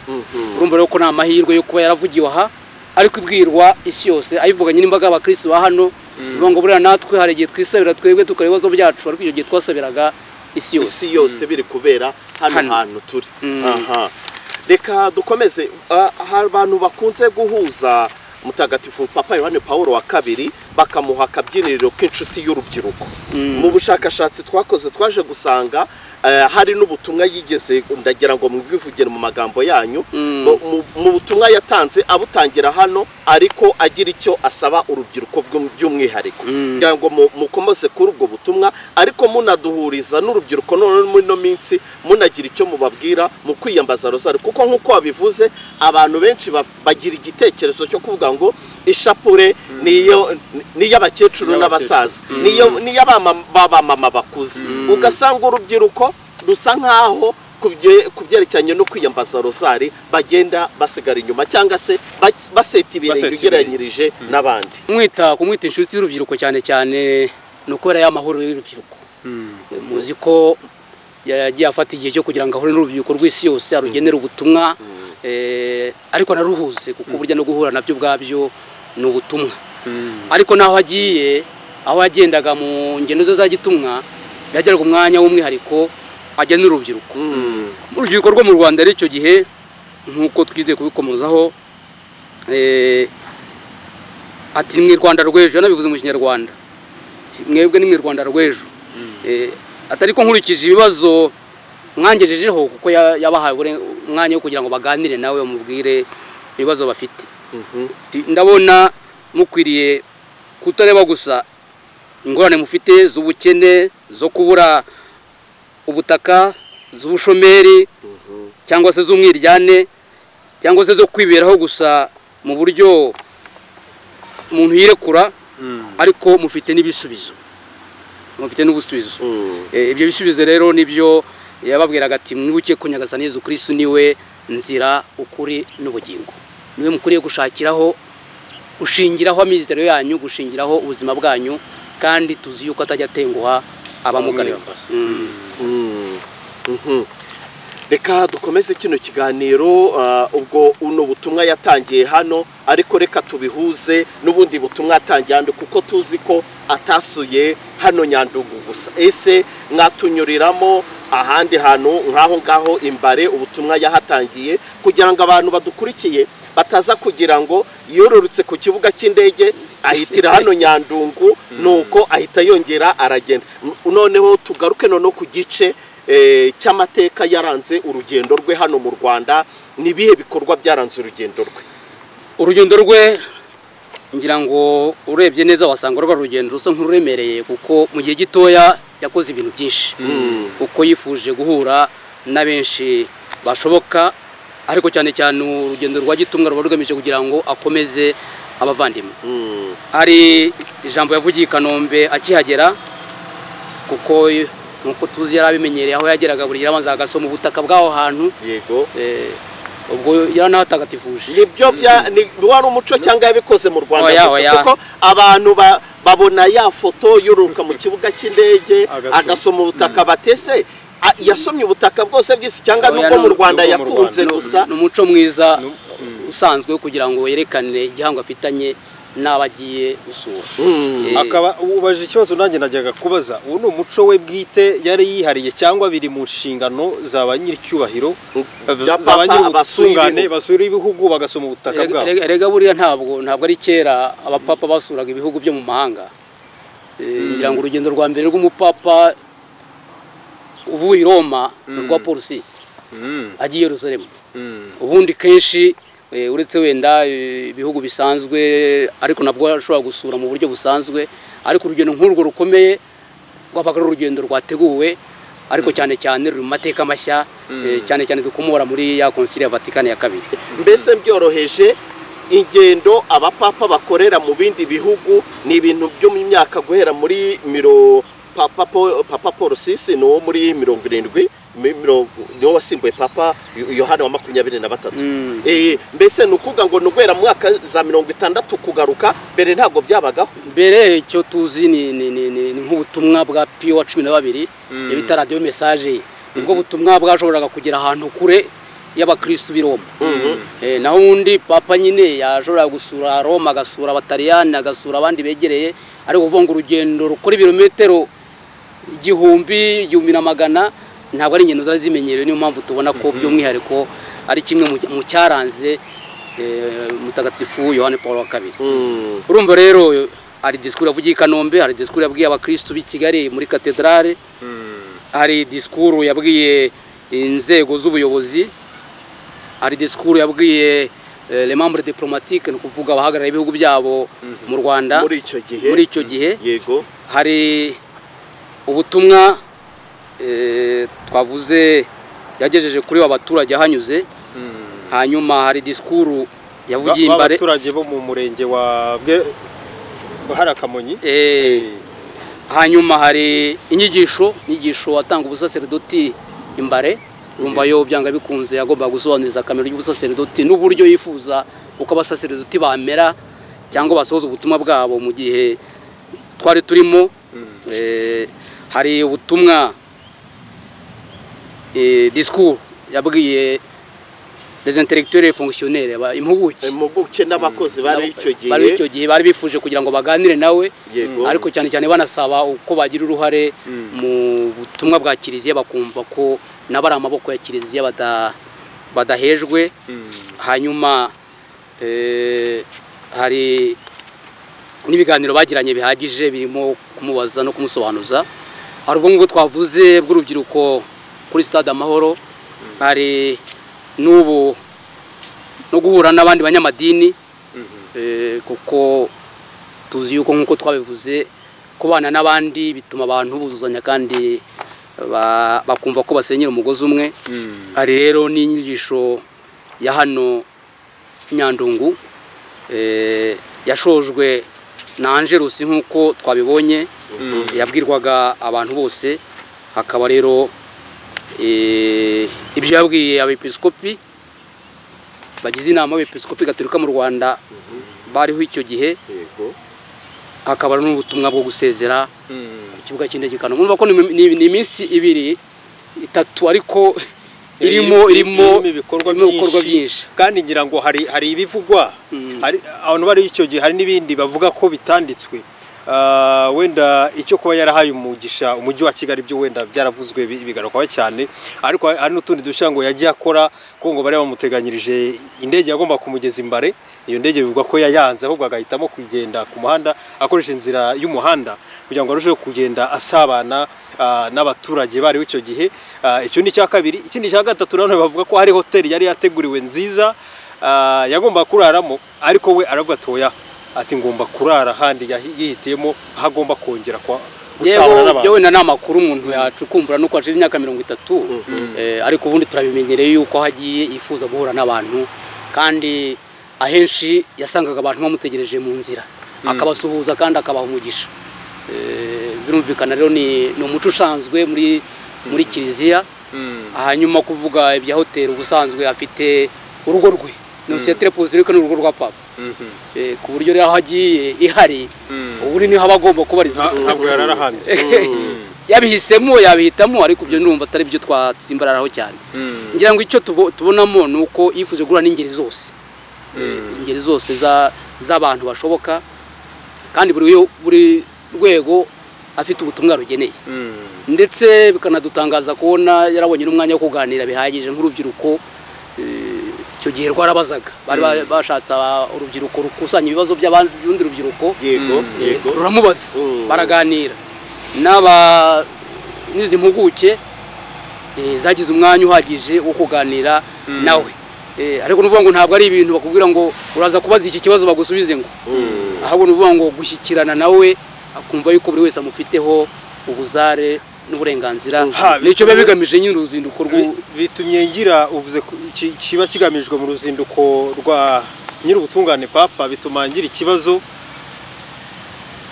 urumva rero ko ni amahirwe yo kuba yaravugiwe aha ariko ibwirwa isi yose ayivuganye n'imbaga y'abakirisitu ba hano bivuga ngo buriya natwe hari igihe twisabira twebwe tukora ibibazo byacu ariko icyo gihe twasabiraga isi yose isi yose biri kubera hano Hano. hantu turi Mm. Aha. reka dukomeze Ah, hari abantu bakunze guhuza mutagatifu papa yohani paul wa kabiri bakamuha akabyiniriro k'inshuti y'urubyiruko mu bushakashatsi twakoze twaje gusanga eh, hari n'ubutumwa yigeze ndagira ngo mwivugire mu magambo yanyu mu- mu- mu butumwa yatanze abutangira hano ariko agira icyo asaba urubyiruko bw'um- by'umwihariko kugira ngo mu- mukomeze kuri ubwo butumwa ariko munaduhuriza n'urubyiruko none muri ino minsi munagira icyo mubabwira mu kwiyambaza rozari kuko nk'uko wabivuze abantu benshi ba- bagira igitekerezo cyo kuvuga ngo ishapure niyo n'iy'abakecuru n'abasaza niyo n'iy'abamama bakuze ugasanga urubyiruko rusa nkaho ku bye- ku byerekeranye no kwiyambaza rozari bagenda basigara inyuma cyangwa se bas- baseta Baseta ibirenge ibirenge. ugereranyirije n'abandi kumwita kumwita inshuti y'urubyiruko cyane cyane ni ukubera ya mahoro y'urubyiruko muzi ko yagiye afata igihe cyo kugira ngo ahure n'urubyiruko rw'isi yose arugenera ubutumwa eh, ariko anaruhuze kuko burya no guhura nabyo ubwabyo ni ubutumwa ariko n'aho agiye aho yagendaga mu ngendo ze za gitumwa yageraga umwanya w'umwihariko ajya n'urubyiruko urubyiruko rwo mu rwanda rero icyo gihe nk'uko twizeye kubikomozaho eh, ati mwe rwanda rw'ejo yanabivuze mu kinyarwanda Ati, mwebwe ni mwe rwanda rw'ejo Eh, atari ko nkurikije ibibazo mwangejejeho kuko ya- yabahaye ubure- umwanya wo kugira ngo baganire nawe bamubwire ibibazo bafite Ati, ndabona mukwiriye kutareba gusa ingorane mufite z'ubukene zo kubura ubutaka z'ubushomeri cyangwa se z'umwiryane cyangwa se zo kwiberaho gusa mu buryo umuntu yirekura ariko mufite n'ibisubizo mufite n'ubusubizo Mm. Eh, ibyo bisubizo rero nibyo yababwiraga ati mwibuke ko nyagasani yezu kirisitu niwe nzira ukuri n'ubugingo niwe mukwiriye gushakiraho gushingiraho amizero yanyu gushingiraho ubuzima bwanyu kandi tuzi yuko atajya atenguha abamugana Abamwiyambaza. reka dukomeze kino kiganiro ah, ubwo uno butumwa yatangiye hano ariko reka tubihuze n'ubundi butumwa yatangiye hano kuko tuzi ko atasuye hano nyandugu gusa ese mwatunyuriramo ahandi hantu nk'aho ngaho imbare ubutumwa yahatangiye kugira ngo abantu badukurikiye bataza kugira ngo yororotse ku kibuga cy'indege ahitira hano nyandungu nuko ahita yongera aragenda N- noneho tugaruke noneho ku gice eh, cy'amateka yaranze urugendo rwe hano mu rwanda ni ibihe bikorwa byaranze urugendo rwe urugendo rwe ngira ngo urebye neza wasanga rwa rugendo rusa nk'ururemereye kuko mu gihe gitoya yakoze ibintu byinshi kuko yifuje guhura na benshi bashoboka ariko cyane cyane urugendo rwa gitumwa ruba rugamije kugira ngo akomeze abavandimwe hari ijambo yavugiye i kanombe akihagera kuko nk'uko tuzi yari abimenyereye aho yageraga buri gihe abanza agasoma ubutaka bw'aho hantu yego eh, ubwo yaranahatagatifuje nibyo bya ni wari umuco cyangwa yabikoze mu rwanda Oya, gusa oya. kuko abantu ba- babona ya foto yoruruka mu kibuga cy'indege Agasoma. agasoma ubutaka batese a- yasomye ubutaka bwose bw'isi cyangwa Oya, nubwo mu ni- rwanda nubwo mu yakunze Rwanda. gusa ni umuco mwiza usanzwe wo kugira ngo yerekane igihango afitanye n'abagiye gusura Mm. Eh, akaba ubaje ikibazo nanjye najyaga kubaza uwo ni umuco we bwite yari yihariye cyangwa biri mu nshingano za ba nyir'icyubahiro bya za ba papa nyir'ubutungane abasura basura ibihugu bagasoma ubutaka erega- bwabo erega- erega buriya ntabwo ntabwo ari kera abapapa basuraga ibihugu byo mu mahanga Eh, ngira ngo urugendo rwa mbere rw'umupapa uvuye i roma ni urwa paul sisi Mm, agiye i yerusalemu mm. ubundi kenshi eh, uretse wenda eh, ibihugu bisanzwe ariko nabwo ashobora gusura mu buryo busanzwe ariko urugendo nk'urwo rukomeye rwabaga ari urugendo rwateguwe ariko cyane cyane ruri mu mateka mashya eh, cyane cyane dukomora muri ya konsili ya vatikani ya kabiri mbese byoroheje ingendo abapapa bakorera mu bindi bihugu ni ibintu byo mu myaka guhera muri miro papa Po- papa paul sisi ni uwo muri mirongo irindwi mi- mirongo- ni wo wasimbuye papa Yo- yohani wa makumyabiri na batatu Mm. Eh, mbese ni ukuvuga ngo ni uguhera mu mwaka za mirongo itandatu kugaruka mbere ntabwo byabagaho mbere icyo tuzi ni ni- ni- ni- ni nk'ubutumwa bwa piyo wa cumi na babiri iyo bita radiyo mesaje ye ubwo butumwa bwashoboraga kugera ahantu kure y'abakirisitu b'i Roma Eh, naho undi papa nyine yashoboraga gusura roma agasura abataliyani agasura abandi begereye ariko kuvuga ngo urugendo rukora ibirometero igihumbi igihumbi na magana ntabwo ari ingendo zari zimenyerewe niyo mpamvu tubona ko by'umwihariko ari kimwe mu- mu cyaranze eh, mutagatifu yohani paul wa kabiri urumva rero hari disikuru yavugiye i kanombe hari disikuru yabwiye abakirisitu b'i kigali muri katedrale hari disikuru yabwiye inzego z'ubuyobozi hari disikuru yabwiye eh, le membre diplomatique ni ukuvuga abahagarariye ibihugu byabo mu rwanda muri icyo gihe muri icyo gihe yego hari ubutumwa eh, twavuze yagejeje kuri ba baturage ahanyuze hanyuma hari disikuru yavugiye Ba- imbare b'abaturage bo mu murenge wa bwe hari akamonyi Eh, hanyuma hari inyigisho inyigisho watanga ubusaserdoti imbare urumva yo byanga bikunze agomba gusobanuriza akamaro y'ubusaserdoti n'uburyo yifuza uko abasaserdoti bamera cyangwa basohoza ubutumwa bwabo mu gihe twari turimo Eh, hari ubutumwa eh, discours yabwiye les intellectuels et fonctionnaires aba- impuguke impuguke n'abakozi bari icyo bari gihe icyo gihe bari bifuje kugira ngo baganire nawe Yego. ariko cyane cyane banasaba uko bagira uruhare mu butumwa bwa kiliziya bakumva ko nabo ari amaboko ya kiliziya bada- badahejwe hanyuma eh, hari n'ibiganiro bagiranye bihagije birimo kumubaza no kumusobanuza hari ubwo ngubwo twavuze bw'urubyiruko kuri stade amahoro hari n'ubu no guhura n'abandi banyamadini eh, kuko tuzi yuko nk'uko twabivuze kubana n'abandi bituma abantu buzuzanya kandi ba- bakumva ko basenyera umugozi umwe hari rero n'inyigisho ya hano nyandungu eh, yashojwe na angelusi nk'uko twabibonye yabwirwaga abantu bose hakaba rero Eh, ibyo yabwiye abepiskopi bagize inama y'abepiskopi gaturika mu rwanda bariho icyo gihe yego hakaba n'ubutumwa bwo gusezera ku kibuga cy'indege i Kanombe urumva ko ni ni- ni iminsi ibiri itatu ariko irimo irimo ibikorwa irimo ibikorwa byinshi kandi ngira ngo hari hari ibivugwa hari abantu bari icyo gihe hari n'ibindi bavuga ko bitanditswe Ah, wenda icyo kuba yarahaye umugisha umujyi wa kigali byo wenda byaravuzwe bi- bigarukwaho cyane ariko hari n'utundi dushya ngo yagiye akora ko ngo bari bamuteganyirije indege yagomba kumugeza imbare iyo ndege bivugwa ko yayanze ahubwo agahitamo kugenda ku muhanda akoresha inzira y'umuhanda kugira ngo arusheho kugenda asabana ah, n'abaturage bariho icyo gihe Ah, icyo ni icya kabiri ikindi cya gatatu nanone bavuga ko hari hoteli yari yateguriwe nziza ah, yagomba kuraramo ariko we aravuga ati oya ati ngomba kurara ahandi yahi- yihitiyemo aho agomba kongera kwa- gusabana yewe n'abantu yewe na nta makuru umuntu yacukumbura nuko hashize imyaka mirongo itatu Eh, ariko ubundi turabimenyereye yuko aho agiye yifuza guhura n'abantu kandi ahenshi yasangaga abantu bamutegereje mu nzira akabasuhuza kandi akabaha umugisha Eh, birumvikana rero ni ni umuco usanzwe muri muri kiliziya hanyuma kuvuga ibya hoteli ubusanzwe afite urugo rwe ni sosiyete repubulika ni urugo rwa papa Mhm. Eh, ku buryo rero aho agiye ihari ubundi niho aba agomba kubarizwa Nta- ntabwo yarara ahandi yabihisemo yabihitamo ariko ibyo numva atari byo twatsimbararaho cyane ngira ngo icyo tubo- tubonamo ni uko yifuje guhura n'ingeri zose ingeri zose za- z'abantu bashoboka kandi buri yo- buri rwego afite ubutumwa rugeneye ndetse bikanadutangaza kubona yarabonye n'umwanya wo kuganira bihagije nk'urubyiruko eh, icyo gihe rwarabazaga bari ba- bashatse aba- urubyiruko rukusanya ibibazo by'abandi- by'urundi rubyiruko yego yego ruramubaza Mm. baraganira n'aba n'izi mpuguke eh, zagize umwanya uhagije wo kuganira nawe Eh, ariko nuvuga ngo ntabwo ari ibintu bakubwira ngo uraza kubaza iki kibazo bagusubize ngo ahubwo nuvuga ngo gushyikirana nawe akumva yuko buri wese amufiteho ubuzare n'uburenganzira Ha, nicyo biba bigamije nyine uruzinduko rw'u- Bi- bitumye ngira uvuze ku- ki- kiba kigamijwe mu ruzinduko rwa nyir'ubutungane papa bituma ngira ikibazo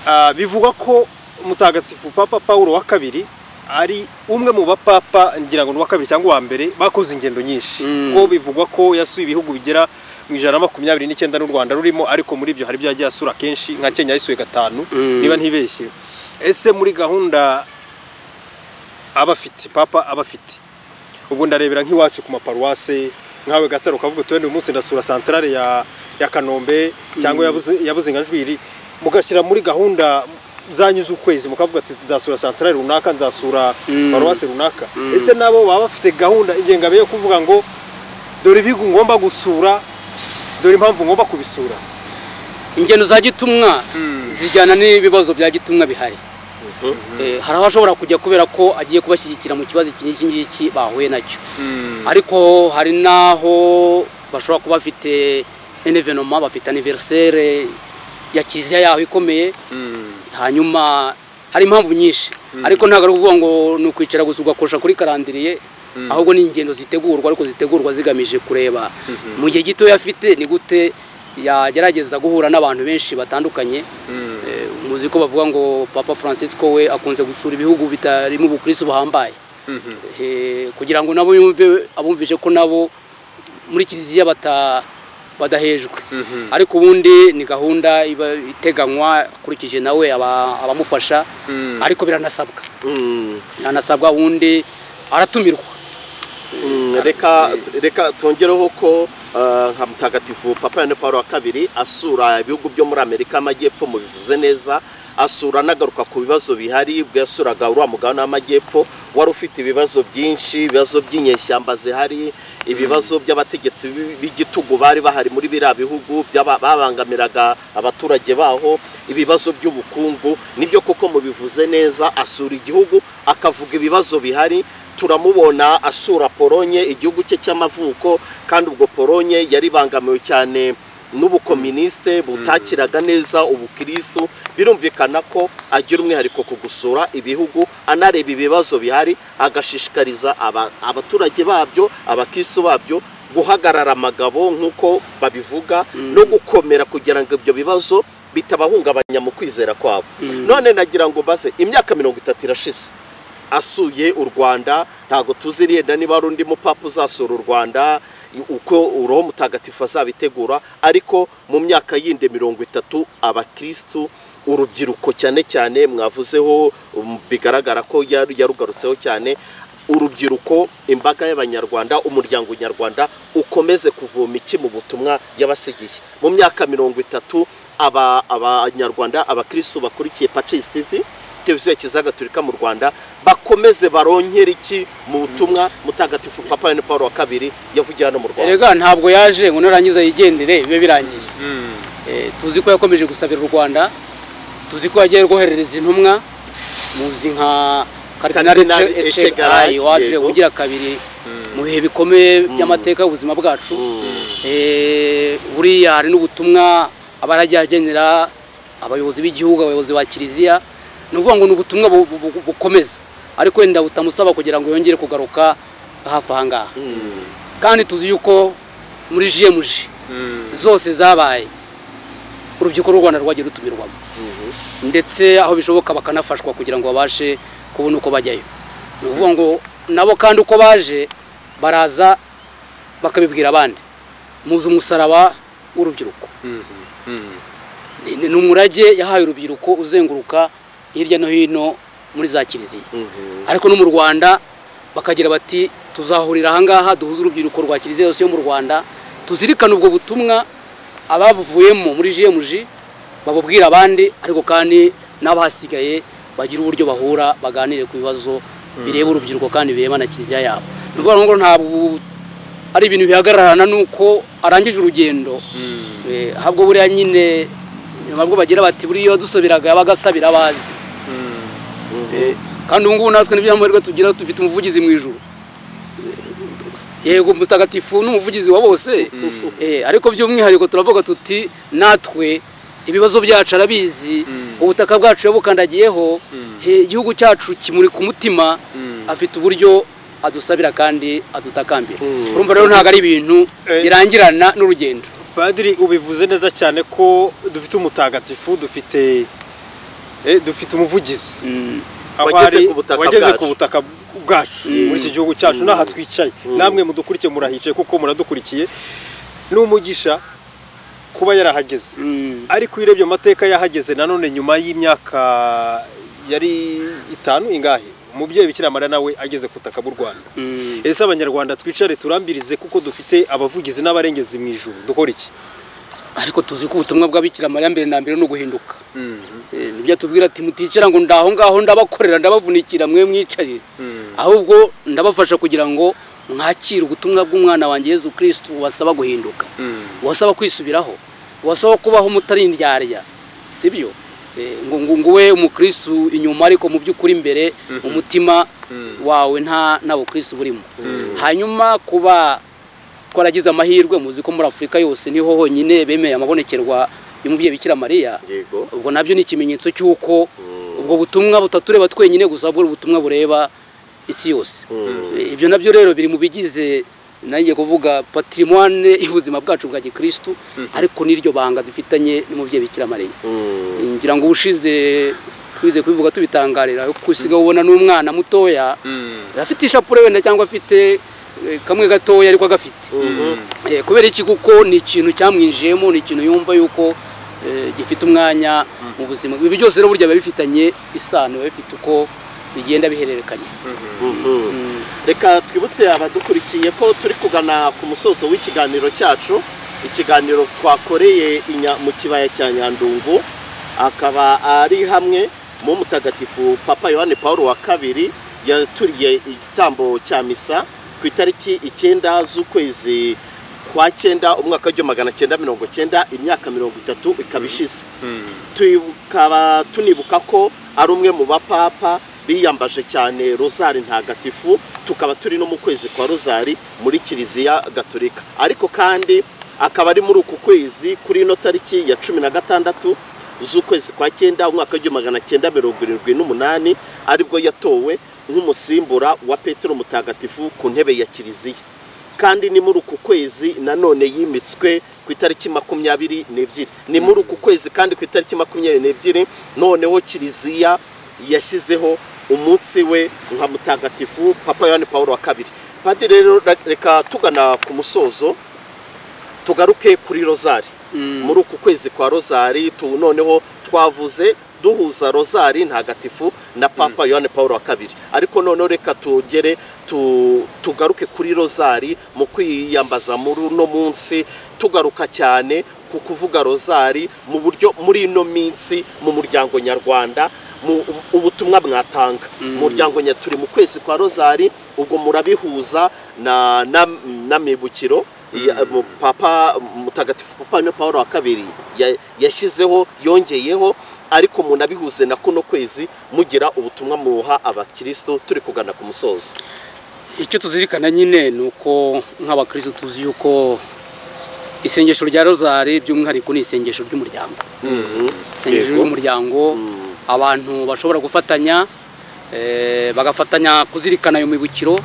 Ah, bivugwa ko mutagatifu papa paul wa kabiri ari umwe mu bapapa ngira ngo ni uwa kabiri cyangwa uwa mbere bakoze ingendo nyinshi Mm. ko bivugwa ko yasuye ibihugu bigera mu ijana na makumyabiri n'icyenda n'u rwanda rurimo ariko muri ibyo hari ibyo yagiye asura kenshi nka kenya yasuye gatanu Mm. niba ntibeshye ese muri gahunda aba afite papa aba afite ubwo ndarebera nk'iwacu ku maparuwase nkawe gataro ukavuga uti wenda uyu munsi ndasura santarare ya, ya kanombe cyangwa yabuzi- yabuzinganjwiri mugashyira muri gahunda zanyu z'ukwezi mukavuga ati nzasura santarare runaka nzasura paruwase runaka ese nabo baba bafite gahunda ingengabihe yo kuvuga ngo dore ibihugu ngomba gusura dore impamvu ngomba kubisura ingendo za gitumwa Mm. zijyana n'ibibazo bya gitumwa bihari Eh, hari aho ashobora kujya kubera ko agiye kubashyigikira mu kibazo iki n'iki ngiki bahuye nacyo ariko hari n'aho bashobora kuba bafite enevenoma bafite aniverisere ya kiliziya yaho ikomeye hanyuma hari impamvu nyinshi ariko ntabwo ari ukuvuga ngo ni ukwicara gusa ugakosha kuri karandiriye ahubwo ni ingendo zitegurwa ariko zitegurwa zigamije kureba mu gihe gito afite ni gute yagerageza guhura n'abantu benshi batandukanye Eh, muzi ko bavuga ngo papa francisco we akunze gusura ibihugu bitarimo ubukristo buhambaye Eh, kugira ngo nabo yumve abumvise ko nabo muri kiliziya bata badahejwe ariko ubundi ni gahunda iba iteganywa akurikije nawe aba- abamufasha ariko biranasabwa biranasabwa ubundi aratumirwa Mm, reka reka twongereho ko eh, nka mutagatifu papa yane paul wa kabiri asura ibihugu byo muri amerika y'amajyepfo mubivuze neza asura anagaruka ku bibazo bihari ubwo yasuraga uriya mugabane w'amajyepfo wari ufite ibibazo byinshi ibibazo by'inyeshyamba zihari ibibazo by'abategetsi b- b'igitugu bari bahari muri biriya bihugu by'aba- babangamiraga abaturage baho ibibazo by'ubukungu nibyo koko mubivuze neza asura igihugu akavuga ibibazo bihari turamubona asura polonye igihugu cye cy'amavuko kandi ubwo polonye yari ibangamiwe cyane n'ubukominisite butakiraga neza ubukirisitu birumvikana ko agira umwihariko ku gusura ibihugu anareba ibibazo bihari agashishikariza aba- abaturage babyo abakirisitu babyo guhagarara amagabo nk'uko babivuga no gukomera kugira ngo ibyo bibazo bitabahungabanya mu kwizera kwabo none nagira ngo baze imyaka mirongo itatu irashize asuye u rwanda ntabwo tuzi yenda niba hari undi mupapa uzasura u rwanda uko uroho mutagatifu azabitegura ariko mu myaka yindi mirongo itatu abakirisitu urubyiruko cyane cyane mwavuzeho um, bigaragara ko yari- yarugarutseho cyane urubyiruko imbaga y'abanyarwanda umuryango nyarwanda ukomeze kuvoma iki mu butumwa yabasigiye mu myaka mirongo itatu aba- abanyarwanda abakirisitu bakurikiye pacisi tv televiziyo ya kiliziya gatolika mu rwanda bakomeze baronkere iki mu butumwa mutagatifu papa wene paul wa kabiri yavugiye hano mu rwanda erega ntabwo yaje ngo narangiza yigendere bibe birangiye Eh, tuzi ko yakomeje gusabira u rwanda tuzi ko yagiye rwoherereza intumwa muzi nka karidinali Karidinali Ece- Echegarayi, Echegarayi waje yego. ugira kabiri mu bihe bikomeye by'amateka y'ubuzima bwacu Eh, buriya hari n'ubutumwa aba yaragiye agenera abayobozi b'igihugu abayobozi ba kiliziya ni ukuvuga ngo ni ubutumwa bu- bu- bu- bukomeza ariko wenda butamusaba kugira ngo yongere kugaruka hafi aha ngaha kandi tuzi yuko muri jiemuji zose zabaye urubyiruko rw'u rwanda rwagiye rutumirwamo ndetse aho bishoboka bakanafashwa kugira ngo babashe kubona uko bajyayo ni ukuvuga ngo nabo kandi uko baje baraza bakabibwira abandi muzi umusaraba w'urubyiruko Ni- ni ni umurage yahaye urubyiruko uzenguruka hirya no hino muri za kiliziya ariko no mu rwanda bakagira bati tuzahurira ahangaha duhuze urubyiruko rwa kiliziya yose yo mu rwanda tuzirikane ubwo butumwa ababuvuyemo muri jiemuji babubwira abandi ariko kandi n'abahasigaye bagira uburyo bahura baganire ku bibazo bireba urubyiruko kandi bireba na kiliziya yabo ni ukuvuga ngo ntabwo ari ibintu bihagararana n'uko arangije urugendo Eh, ahubwo buriya nyine nabwo bagira bati buriya dusubiraga yabaga asabira abazi Eh, kandi ubu ngubu natwe n'ibyo amahirwe tugira dufite umuvugizi mu ijuru Eh, yego mutagatifu ni umuvugizi wa bose Eh, ariko by'umwihariko turavuga tuti natwe ibibazo byacu arabizi ubutaka bwacu yabukandagiyeho Eh, igihugu cyacu kimuri ku mutima afite uburyo adusabira kandi adutakambira urumva rero ntabwo ari ibintu Eh. birangirana n'urugendo padiri ubivuze neza cyane ko dufite umutagatifu dufite eh, dufite umuvugizi Aho Wageze ari- ku butaka wageze bwacu. ku butaka bwacu muri iki gihugu cyacu n'aha twicaye namwe mudukurikiye murahicaye kuko muradukurikiye ni umugisha kuba yarahageze Mm. ariko iyo urebye amateka yahageze nanone nyuma y'imyaka yari itanu ingahe umubyeyi bikira mariya nawe ageze ku butaka bw'u rwanda Mm. ese abanyarwanda twicare turambirize kuko dufite abavugizi n'abarengezi mu ijuru dukora iki ariko tuzi ko ubutumwa bwa bikira mariya mbere na mbere ni uguhinduka Eh, nibyo atubwira ati muticara ngo ndaho ngaho ndabakorera ndabavunikira mwe mwicarire ahubwo ndabafasha kugira ngo mwakire ubutumwa bw'umwana wanjye yezu kirisitu wasaba guhinduka wasaba kwisubiraho wasaba kubaho mutari indyarya sibyo Eh, ngo ngo ngo we umukirisitu inyuma ariko mu by'ukuri imbere umutima wawe nta nta bukirisitu burimo hanyuma kuba twaragize amahirwe muzi ko muri afurika yose niho honyine bemeye amabonekerwa y'umubyeyi bikira mariya yego ubwo nabyo ni ikimenyetso cy'uko ubwo butumwa butatureba twenyine gusa ahubwo ari ubutumwa bureba isi yose E, ibyo nabyo rero biri mu bigize nanjye kuvuga patrimoine y'ubuzima bwacu bwa gikirisitu ariko n'iryo banga dufitanye n'umubyeyi bikira mariya ngira ngo ubushize twize kubivuga tubitangarira kuko usigaye ubona n'umwana mutoya afite ishapure wenda cyangwa afite eh, kamwe gatoya ariko agafite Eh, kubera iki kuko ni ikintu cyamwinjiyemo ni ikintu yumva yuko eh, gifite umwanya mu buzima ibi byose rero burya biba bifitanye isano biba bifite uko bigenda bihererekanya reka twibutse abadukurikiye ko turi kugana ku musozo w'ikiganiro cyacu ikiganiro twakoreye inya- mu kibaya cya nyandungu akaba ari hamwe mu mutagatifu papa yohani paul wa kabiri yaturiye igitambo cya misa ku itariki icyenda z'ukwezi kwa cyenda umwaka w'igihumbi magana cyenda mirongo cyenda imyaka mirongo itatu ikaba ishize tukaba tunibuka ko ari umwe mu bapapa biyambaje cyane rozari ntagatifu tukaba turi no mu kwezi kwa rozari muri kiliziya gatolika ariko kandi akaba ari muri uku kwezi kuri ino tariki ya cumi na gatandatu z'ukwezi kwa cyenda umwaka w'igihumbi magana cyenda mirongo irindwi n'umunani aribwo yatowe nk'umusimbura wa petero mutagatifu ku ntebe ya kiliziya kandi ni muri uku kwezi nanone yimitswe ku itariki makumyabiri n'ebyiri ni muri uku kwezi kandi ku itariki makumyabiri n'ebyiri noneho kiliziya yashyizeho umunsi we nka mutagatifu papa yohani paul wa kabiri padiri rero re- reka tugana ku musozo tugaruke kuri rozari muri uku kwezi kwa rozari tu noneho twavuze duhuza rozari ntagatifu na papa yohani paul wa kabiri ariko noneho reka tugere tu- tugaruke kuri rozari mu kwiyambaza muri uno munsi tugaruka cyane ku kuvuga rozari mu buryo muri ino minsi mu muryango nyarwanda mu ubutumwa mwatanga mu muryango nya turi mu kwezi kwa rozari ubwo murabihuza na na n'amibukiro ya- mu papa mutagatifu papa na paul wa kabiri ya- yashyizeho yongeyeho ariko munabihuze na kuno kwezi mugira ubutumwa muha abakristo turi kugana ku musozo icyo tuzirikana nyine ni uko nk'abakristo tuzi yuko isengesho rya rozari by'umwihariko ni isengesho ry'umuryango isengesho Yego. ry'umuryango abantu bashobora gufatanya eh, bagafatanya kuzirikana ayo mibukiro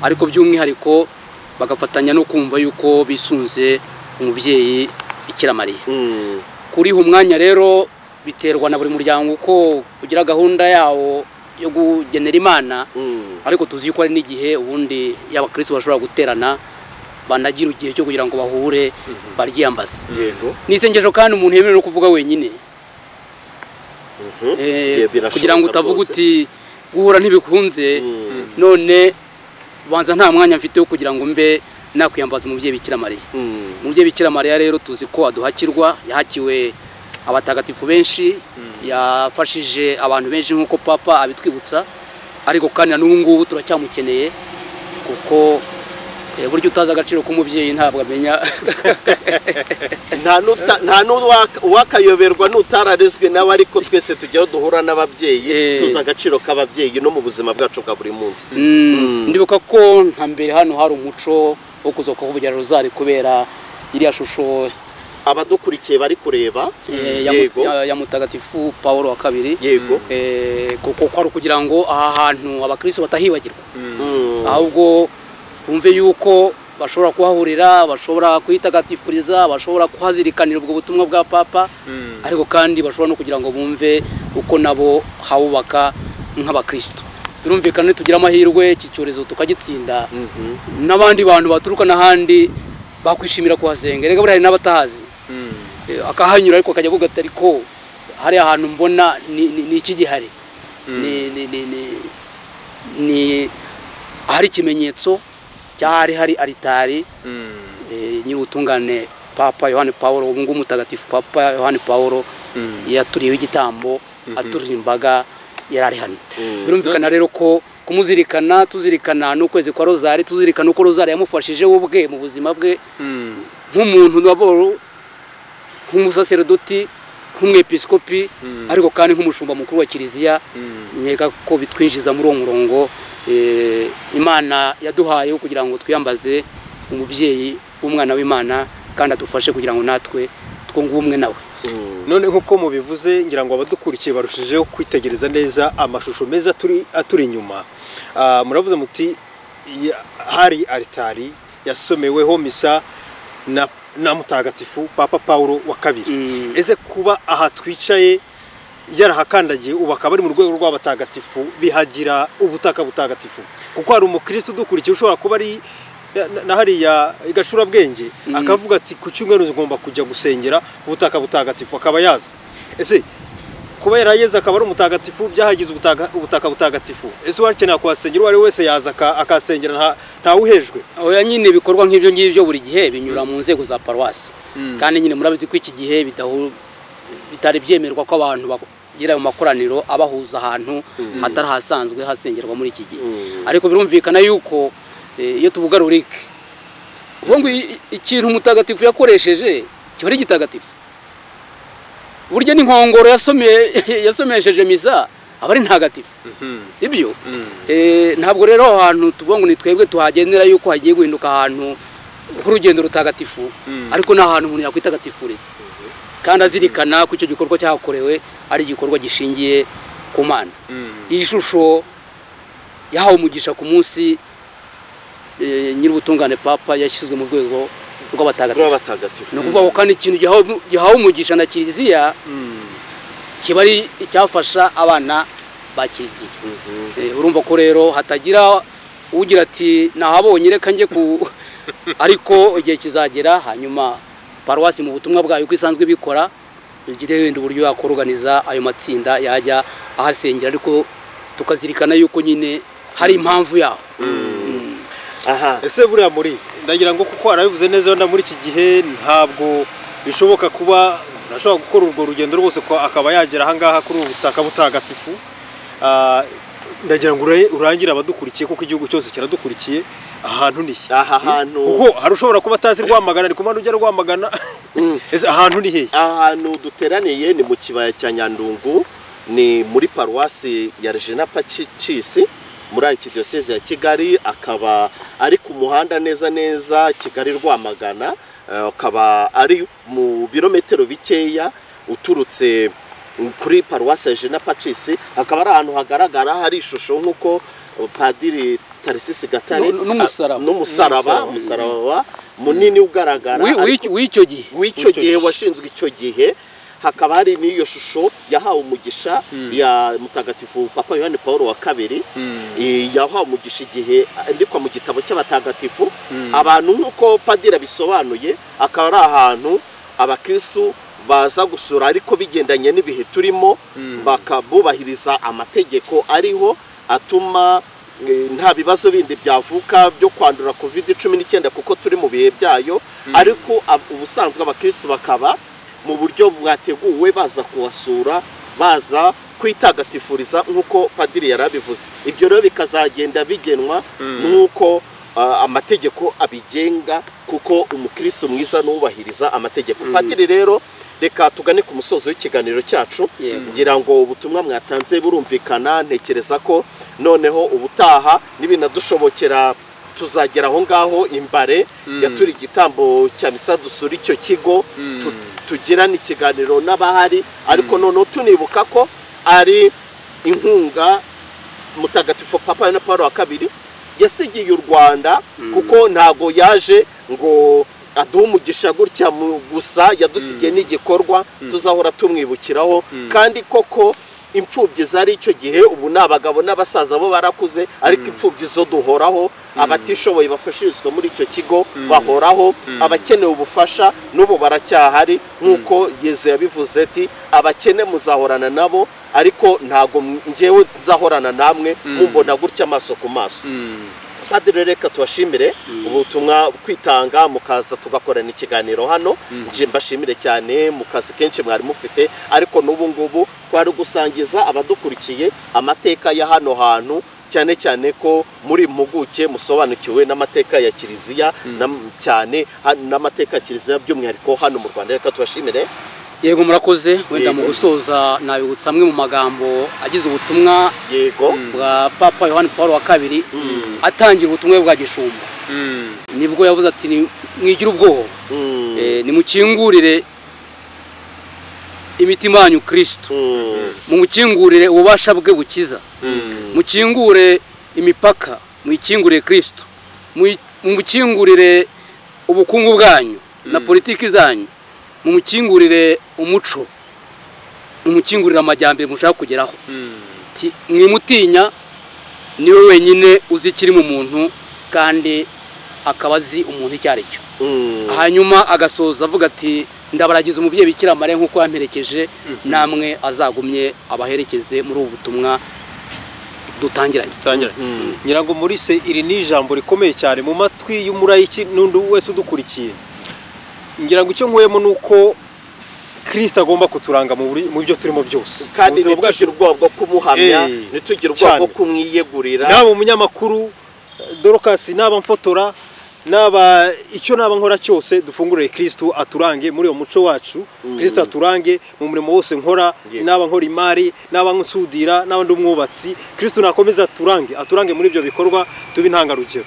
ariko by'umwihariko bagafatanya no kumva yuko bisunze umubyeyi Bikira mariya Mm. kuriha umwanya rero biterwa na buri muryango uko ugira gahunda yawo yo kugenera imana Mm. ariko tuzi ko hari n'igihe ubundi y'abakristo bashobora guterana banagira igihe cyo kugira ngo bahure baryiyambaze yego ni isengesho kandi umuntu yemerewe no kuvuga wenyine Mhm. Eh, Ye- birashoboka kugira ngo utavuga rwose. uti guhura ntibikunze Mm. none banza nta mwanya mfite wo kugira ngo mbe nakwiyambaza umubyeyi bikira mariya Mm. umubyeyi bikira mariya rero tuzi ko aduhakirwa yahakiwe abatagatifu benshi yafashije abantu benshi nk'uko papa abitwibutsa ariko kandi na n'ubu ngubu turacyamukeneye kuko eh, burya utazi agaciro k'umubyeyi ntabwo amenya nta nuta- nta n'uwakayoberwa n'utararezwe nawe ariko twese tujyaho duhura n'ababyeyi Eh. tuzi agaciro k'ababyeyi no mu buzima bwacu bwa buri munsi Mm, ndibuka ko nka mbere hano hari umuco wo kuza kuvugira rozari kubera iriya shusho abadukurikiye bari kureba eh, ya, yego ya, ya mutagatifu paul wa kabiri yego Eh, kuko kwari ukugira ngo aha hantu abakristo batahibagirwa Mm. ahubwo bumve yuko bashobora kuhahurira bashobora kuhitagatifuliza bashobora kuhazirikanira ubwo butumwa bwa papa ariko kandi bashobora no kugira ngo bumve uko nabo habubaka nk'abakristo birumvikana tugira amahirwe iki cyorezo tukagitsinda Mhm. n'abandi bantu baturuka n'ahandi bakwishimira kuhasenga reka buriya hari n'abatahazi Eh, akahanyura ariko akajya avuga ati ariko hari ahantu mbona ni- ni ni iki gihari ni ni ni ni- ni ahari ikimenyetso cy'aho hari hari aritari eh, nyir'ubutungane papa yohani paul ubu ngubu mutagatifu papa yohani paul yaturiyeho igitambo aturiye imbaga yari ari hano birumvikana rero ko kumuzirikana tuzirikana n'ukwezi kwa rozari tuzirikana uko rozari yamufashije we ubwe mu buzima bwe nk'umuntu wabo- nk'umusaserodoti nk'umwepiskopi ariko kandi nk'umushumba mukuru wa kiliziya nkeka ko bitwinjiza muri uwo murongo eh, imana yaduhaye wo kugira ngo twiyambaze umubyeyi w'umwana w'imana kandi adufashe kugira ngo natwe two ngumwe nawe none nk'uko mubivuze ngira ngo abadukurikiye barushijeho kwitegereza neza amashusho meza aturi aturi inyuma Ah, muravuze muti ya- hari aritari yasomeweho misa na na mutagatifu papa paul wa kabiri Mm. ese kuba aha twicaye yarahakandagiye ubu akaba ari mu rwego rw'abatagatifu bihagira ubutaka butagatifu kuko hari umukristo udukurikiye ushobora kuba ari na- na- na hariya igacurabwenge akavuga ati ku cyumweru ngomba kujya gusengera ubutaka butagatifu akaba yaza ese kuba yarayeze akaba ari umutagatifu byahagize ubutaka, ubutaka butagatifu ese uwakenera kuhasengera uwo ari we wese yaza aka- akahasengera nta- ntawuhejwe oya nyine ibikorwa nk'ibyo ngibyo buri gihe binyura mu nzego za paruwasi kandi nyine murabizi ko iki gihe bidahu- bitari byemerwa ko abantu bagira ayo makoraniro abahuza ahantu hatari ahasanzwe hasengerwa muri iki gihe ariko birumvikana yuko eh, iyo tuvuga rurike ubu ngo i- i- ikintu umutagatifu yakoresheje kiba ari gitagatifu burya n'inkongoro yasomeye yasomesheje misa aba ari ntagatifu sibyo Eh, ntabwo rero aho hantu tuvuga ngo ni twebwe tuhagendera yuko hagiye guhinduka ahantu h'urugendo rutagatifu ariko ni ahantu umuntu yakwitagatifuriza kandi azirikana ko icyo gikorwa cyahakorewe ari igikorwa gishingiye ku mana iyi shusho yahawe umugisha ku munsi eh, nyir'ubutungane papa yashyizwe mu rwego rw'abatagatifu ni rw'abatagatifu ukuvuga ngo kandi ikintu gihawe- gihawe umugisha na kiliziya kiba ari icyafasha abana ba kiliziya Eh, urumva ko rero hatagira ugira ati nahabonye reka njye ku ariko igihe kizagera hanyuma paruwasi mu butumwa bwayo uko isanzwe ibikora igire wenda uburyo yakoroganiza ayo matsinda yajya ahasengera ariko tukazirikana yuko nyine hari impamvu yaho aha ese buriya muri ndagira ngo kuko arabivuze neza wenda muri iki gihe ntabwo bishoboka kuba ashobora gukora urwo rugendo rwose ko akaba yagera ahangaha kuri ubu butaka butagatifu Ah, ndagira ngo ura- urangire abadukurikiye kuko igihugu cyose kiradukurikiye ahantu ni he aha hantu kuko hari ushobora kuba atazi rwamagana ni kumano ujya rwamagana ese ahantu ni hehe ahantu duteraniye ni mu kibaya cya nyandungu ni muri paruwasi ya regina pacisi muri arikidiyoseze ya kigali akaba ari ku muhanda neza neza kigali rwamagana eh, akaba ari mu birometero bikeya uturutse kuri paruwasi ya regina pacisi akaba ari ahantu hagaragara hari ishusho nk'uko padiri tarisisi gatare N- n'umusaraba. n'umusaraba N'umusaraba. umusaraba munini ugaragara Wi- ariko- w'icyo- w'icyo gihe w'icyo gihe washinzwe icyo gihe hakaba hari n'iyo shusho yahawe umugisha ya mutagatifu papa yohani paul wa kabiri eh, yahawe umugisha igihe andikwa mu gitabo cy'abatagatifu abantu nk'uko padiri abisobanuye akaba ari ahantu abakristu baza gusura ariko bigendanye n'ibihe turimo bakabubahiriza amategeko ariho atuma Eh, nta bibazo bindi byavuka byo kwandura covid cumi n'icyenda kuko turi mu bihe byayo ariko ab- ubusanzwe abakirisi bakaba mu buryo bwateguwe baza kuhasura baza kwitagatifuriza nk'uko padiri yari abivuze ibyo rero bikazagenda bigenwa nk'uko ah, amategeko abigenga kuko umukirisitu mwiza n'ubahiriza amategeko padiri rero reka tugane ku musozo w'ikiganiro cyacu Yego. ngira ngo ubutumwa mwatanze burumvikana ntekereza ko noneho ubutaha nibinadushobokera tuzagera aho ngaho imbare yaturi igitambo cya misa dusura icyo kigo tu- tugirana ikiganiro n'abahari ariko noneho tunibuka ko ari inkunga mutagatifu papa na paul wa kabiri yasigiye u rwanda kuko ntago yaje ngo aduhe umugisha gutya mu- gusa yadusigiye n'igikorwa tuzahora tumwibukiraho kandi koko imfubyi zari icyo gihe ubu ni abagabo n'abasaza bo barakuze ariko imfubyi zo duhoraho abatishoboye bafashirizwa muri icyo kigo bahoraho abakeneye ubufasha n'ubu baracyahari nk'uko yezu yabivuze ati abakene muzahorana nabo ariko ntabwo ngewe nzahorana namwe mumbona gutya amaso ku maso padiri reka tubashimire ubutumwa kwitanga mukaza tugakorana ikiganiro hano nje mbashimire cyane mu kazi kenshi mwari mufite ariko n'ubu ngubu twari gusangiza abadukurikiye amateka ya hano hantu cyane cyane ko muri impuguke musobanukiwe n'amateka ya kiliziya na- cyane ha- n'amateka ya kiliziya by'umwihariko hano mu rwanda reka tubashimire yego murakoze wenda mu Yego. gusoza nabibutsa amwe mu magambo agize ubutumwa yego bwa papa yohani paul wa kabiri atangira ubutumwa bwa gishumba nibwo yavuze ati "Ni- mwigire ubwoba Mm. Eh, nimukingurire imitima yanyu kirisito Mm. mumukingurire ububasha bwe bukiza Mm. mukingure imipaka muyikingurire kirisito Muyi- mumukingurire ubukungu bwanyu na politiki zanyu mumukingurire umuco mumukingurire amajyambere mushaka kugeraho Ti- mwimutinya niwe wenyine uzi ikiri mu muntu kandi akaba azi umuntu icyo ari cyo Mm. hanyuma agasoza avuga ati ndabaragiza umubyeyi bikira mariya nk'uko yamperekeje namwe azagumye abaherekeze muri ubu butumwa dutangiranye dutangira nyirango muri se iri ni ijambo rikomeye cyane mu matwi y'umurayiki n'undi wese udukurikiye ngira ngo icyo nkuyemo ni uko kirisita agomba kuturanga mu buri- mu byo turimo byose kandi Mu buzima bwacu ntitugire ubwoba bwo kumuhamya Eh, ntitugire ubwoba bwo cyane. kumwiyegurira naba umunyamakuru dorokasi naba mfotora naba icyo naba nkora cyose dufungurire kirisitu aturange muri uwo muco wacu kirisitu aturange mu murimo wose nkora Yego. naba nkora imari naba nsudira naba ndi umwubatsi kirisitu nakomeza aturange aturange muri ibyo bikorwa tube intangarugero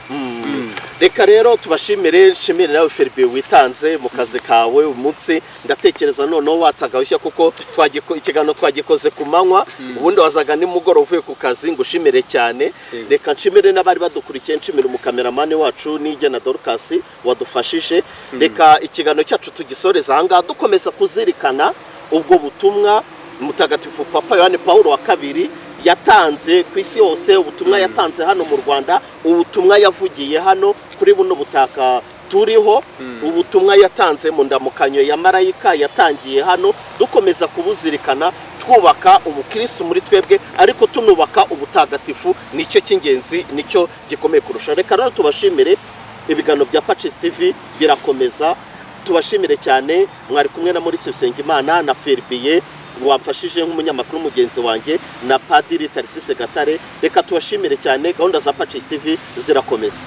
reka rero tubashimire nshimire nawe feribe witanze mu kazi kawe uyu munsi ndatekereza noneho watse agahushya kuko twagiko- ikiganiro twagikoze ku manywa ubundi wazaga nimugoroba uvuye ku kazi ngo ushimire cyane reka nshimire n'abari badukurikiye nshimire umukameramani wacu n'ijya na dorukasi wadufashije reka ikiganiro cyacu tugisoreza ahangaha dukomeza kuzirikana ubwo butumwa mutagatifu papa yohani paul wa kabiri yatanze ku isi yose ubutumwa yatanze hano mu rwanda ubutumwa yavugiye hano kuri buno butaka turiho ubutumwa yatanze mu ndamukanyo ya marayika yatangiye hano dukomeza kubuzirikana twubaka ubukirisitu muri twebwe ariko tunubaka ubutagatifu nicyo cy'ingenzi nicyo gikomeye kurusha reka rero tubashimire ibiganiro bya pacisi tivi birakomeza tubashimire cyane mwari kumwe na maurice bisengimana na feribiye wamfashije nk'umunyamakuru mugenzi wanjye na padiri tarisise gatare reka tubashimire cyane gahunda za pacisi tivi zirakomeza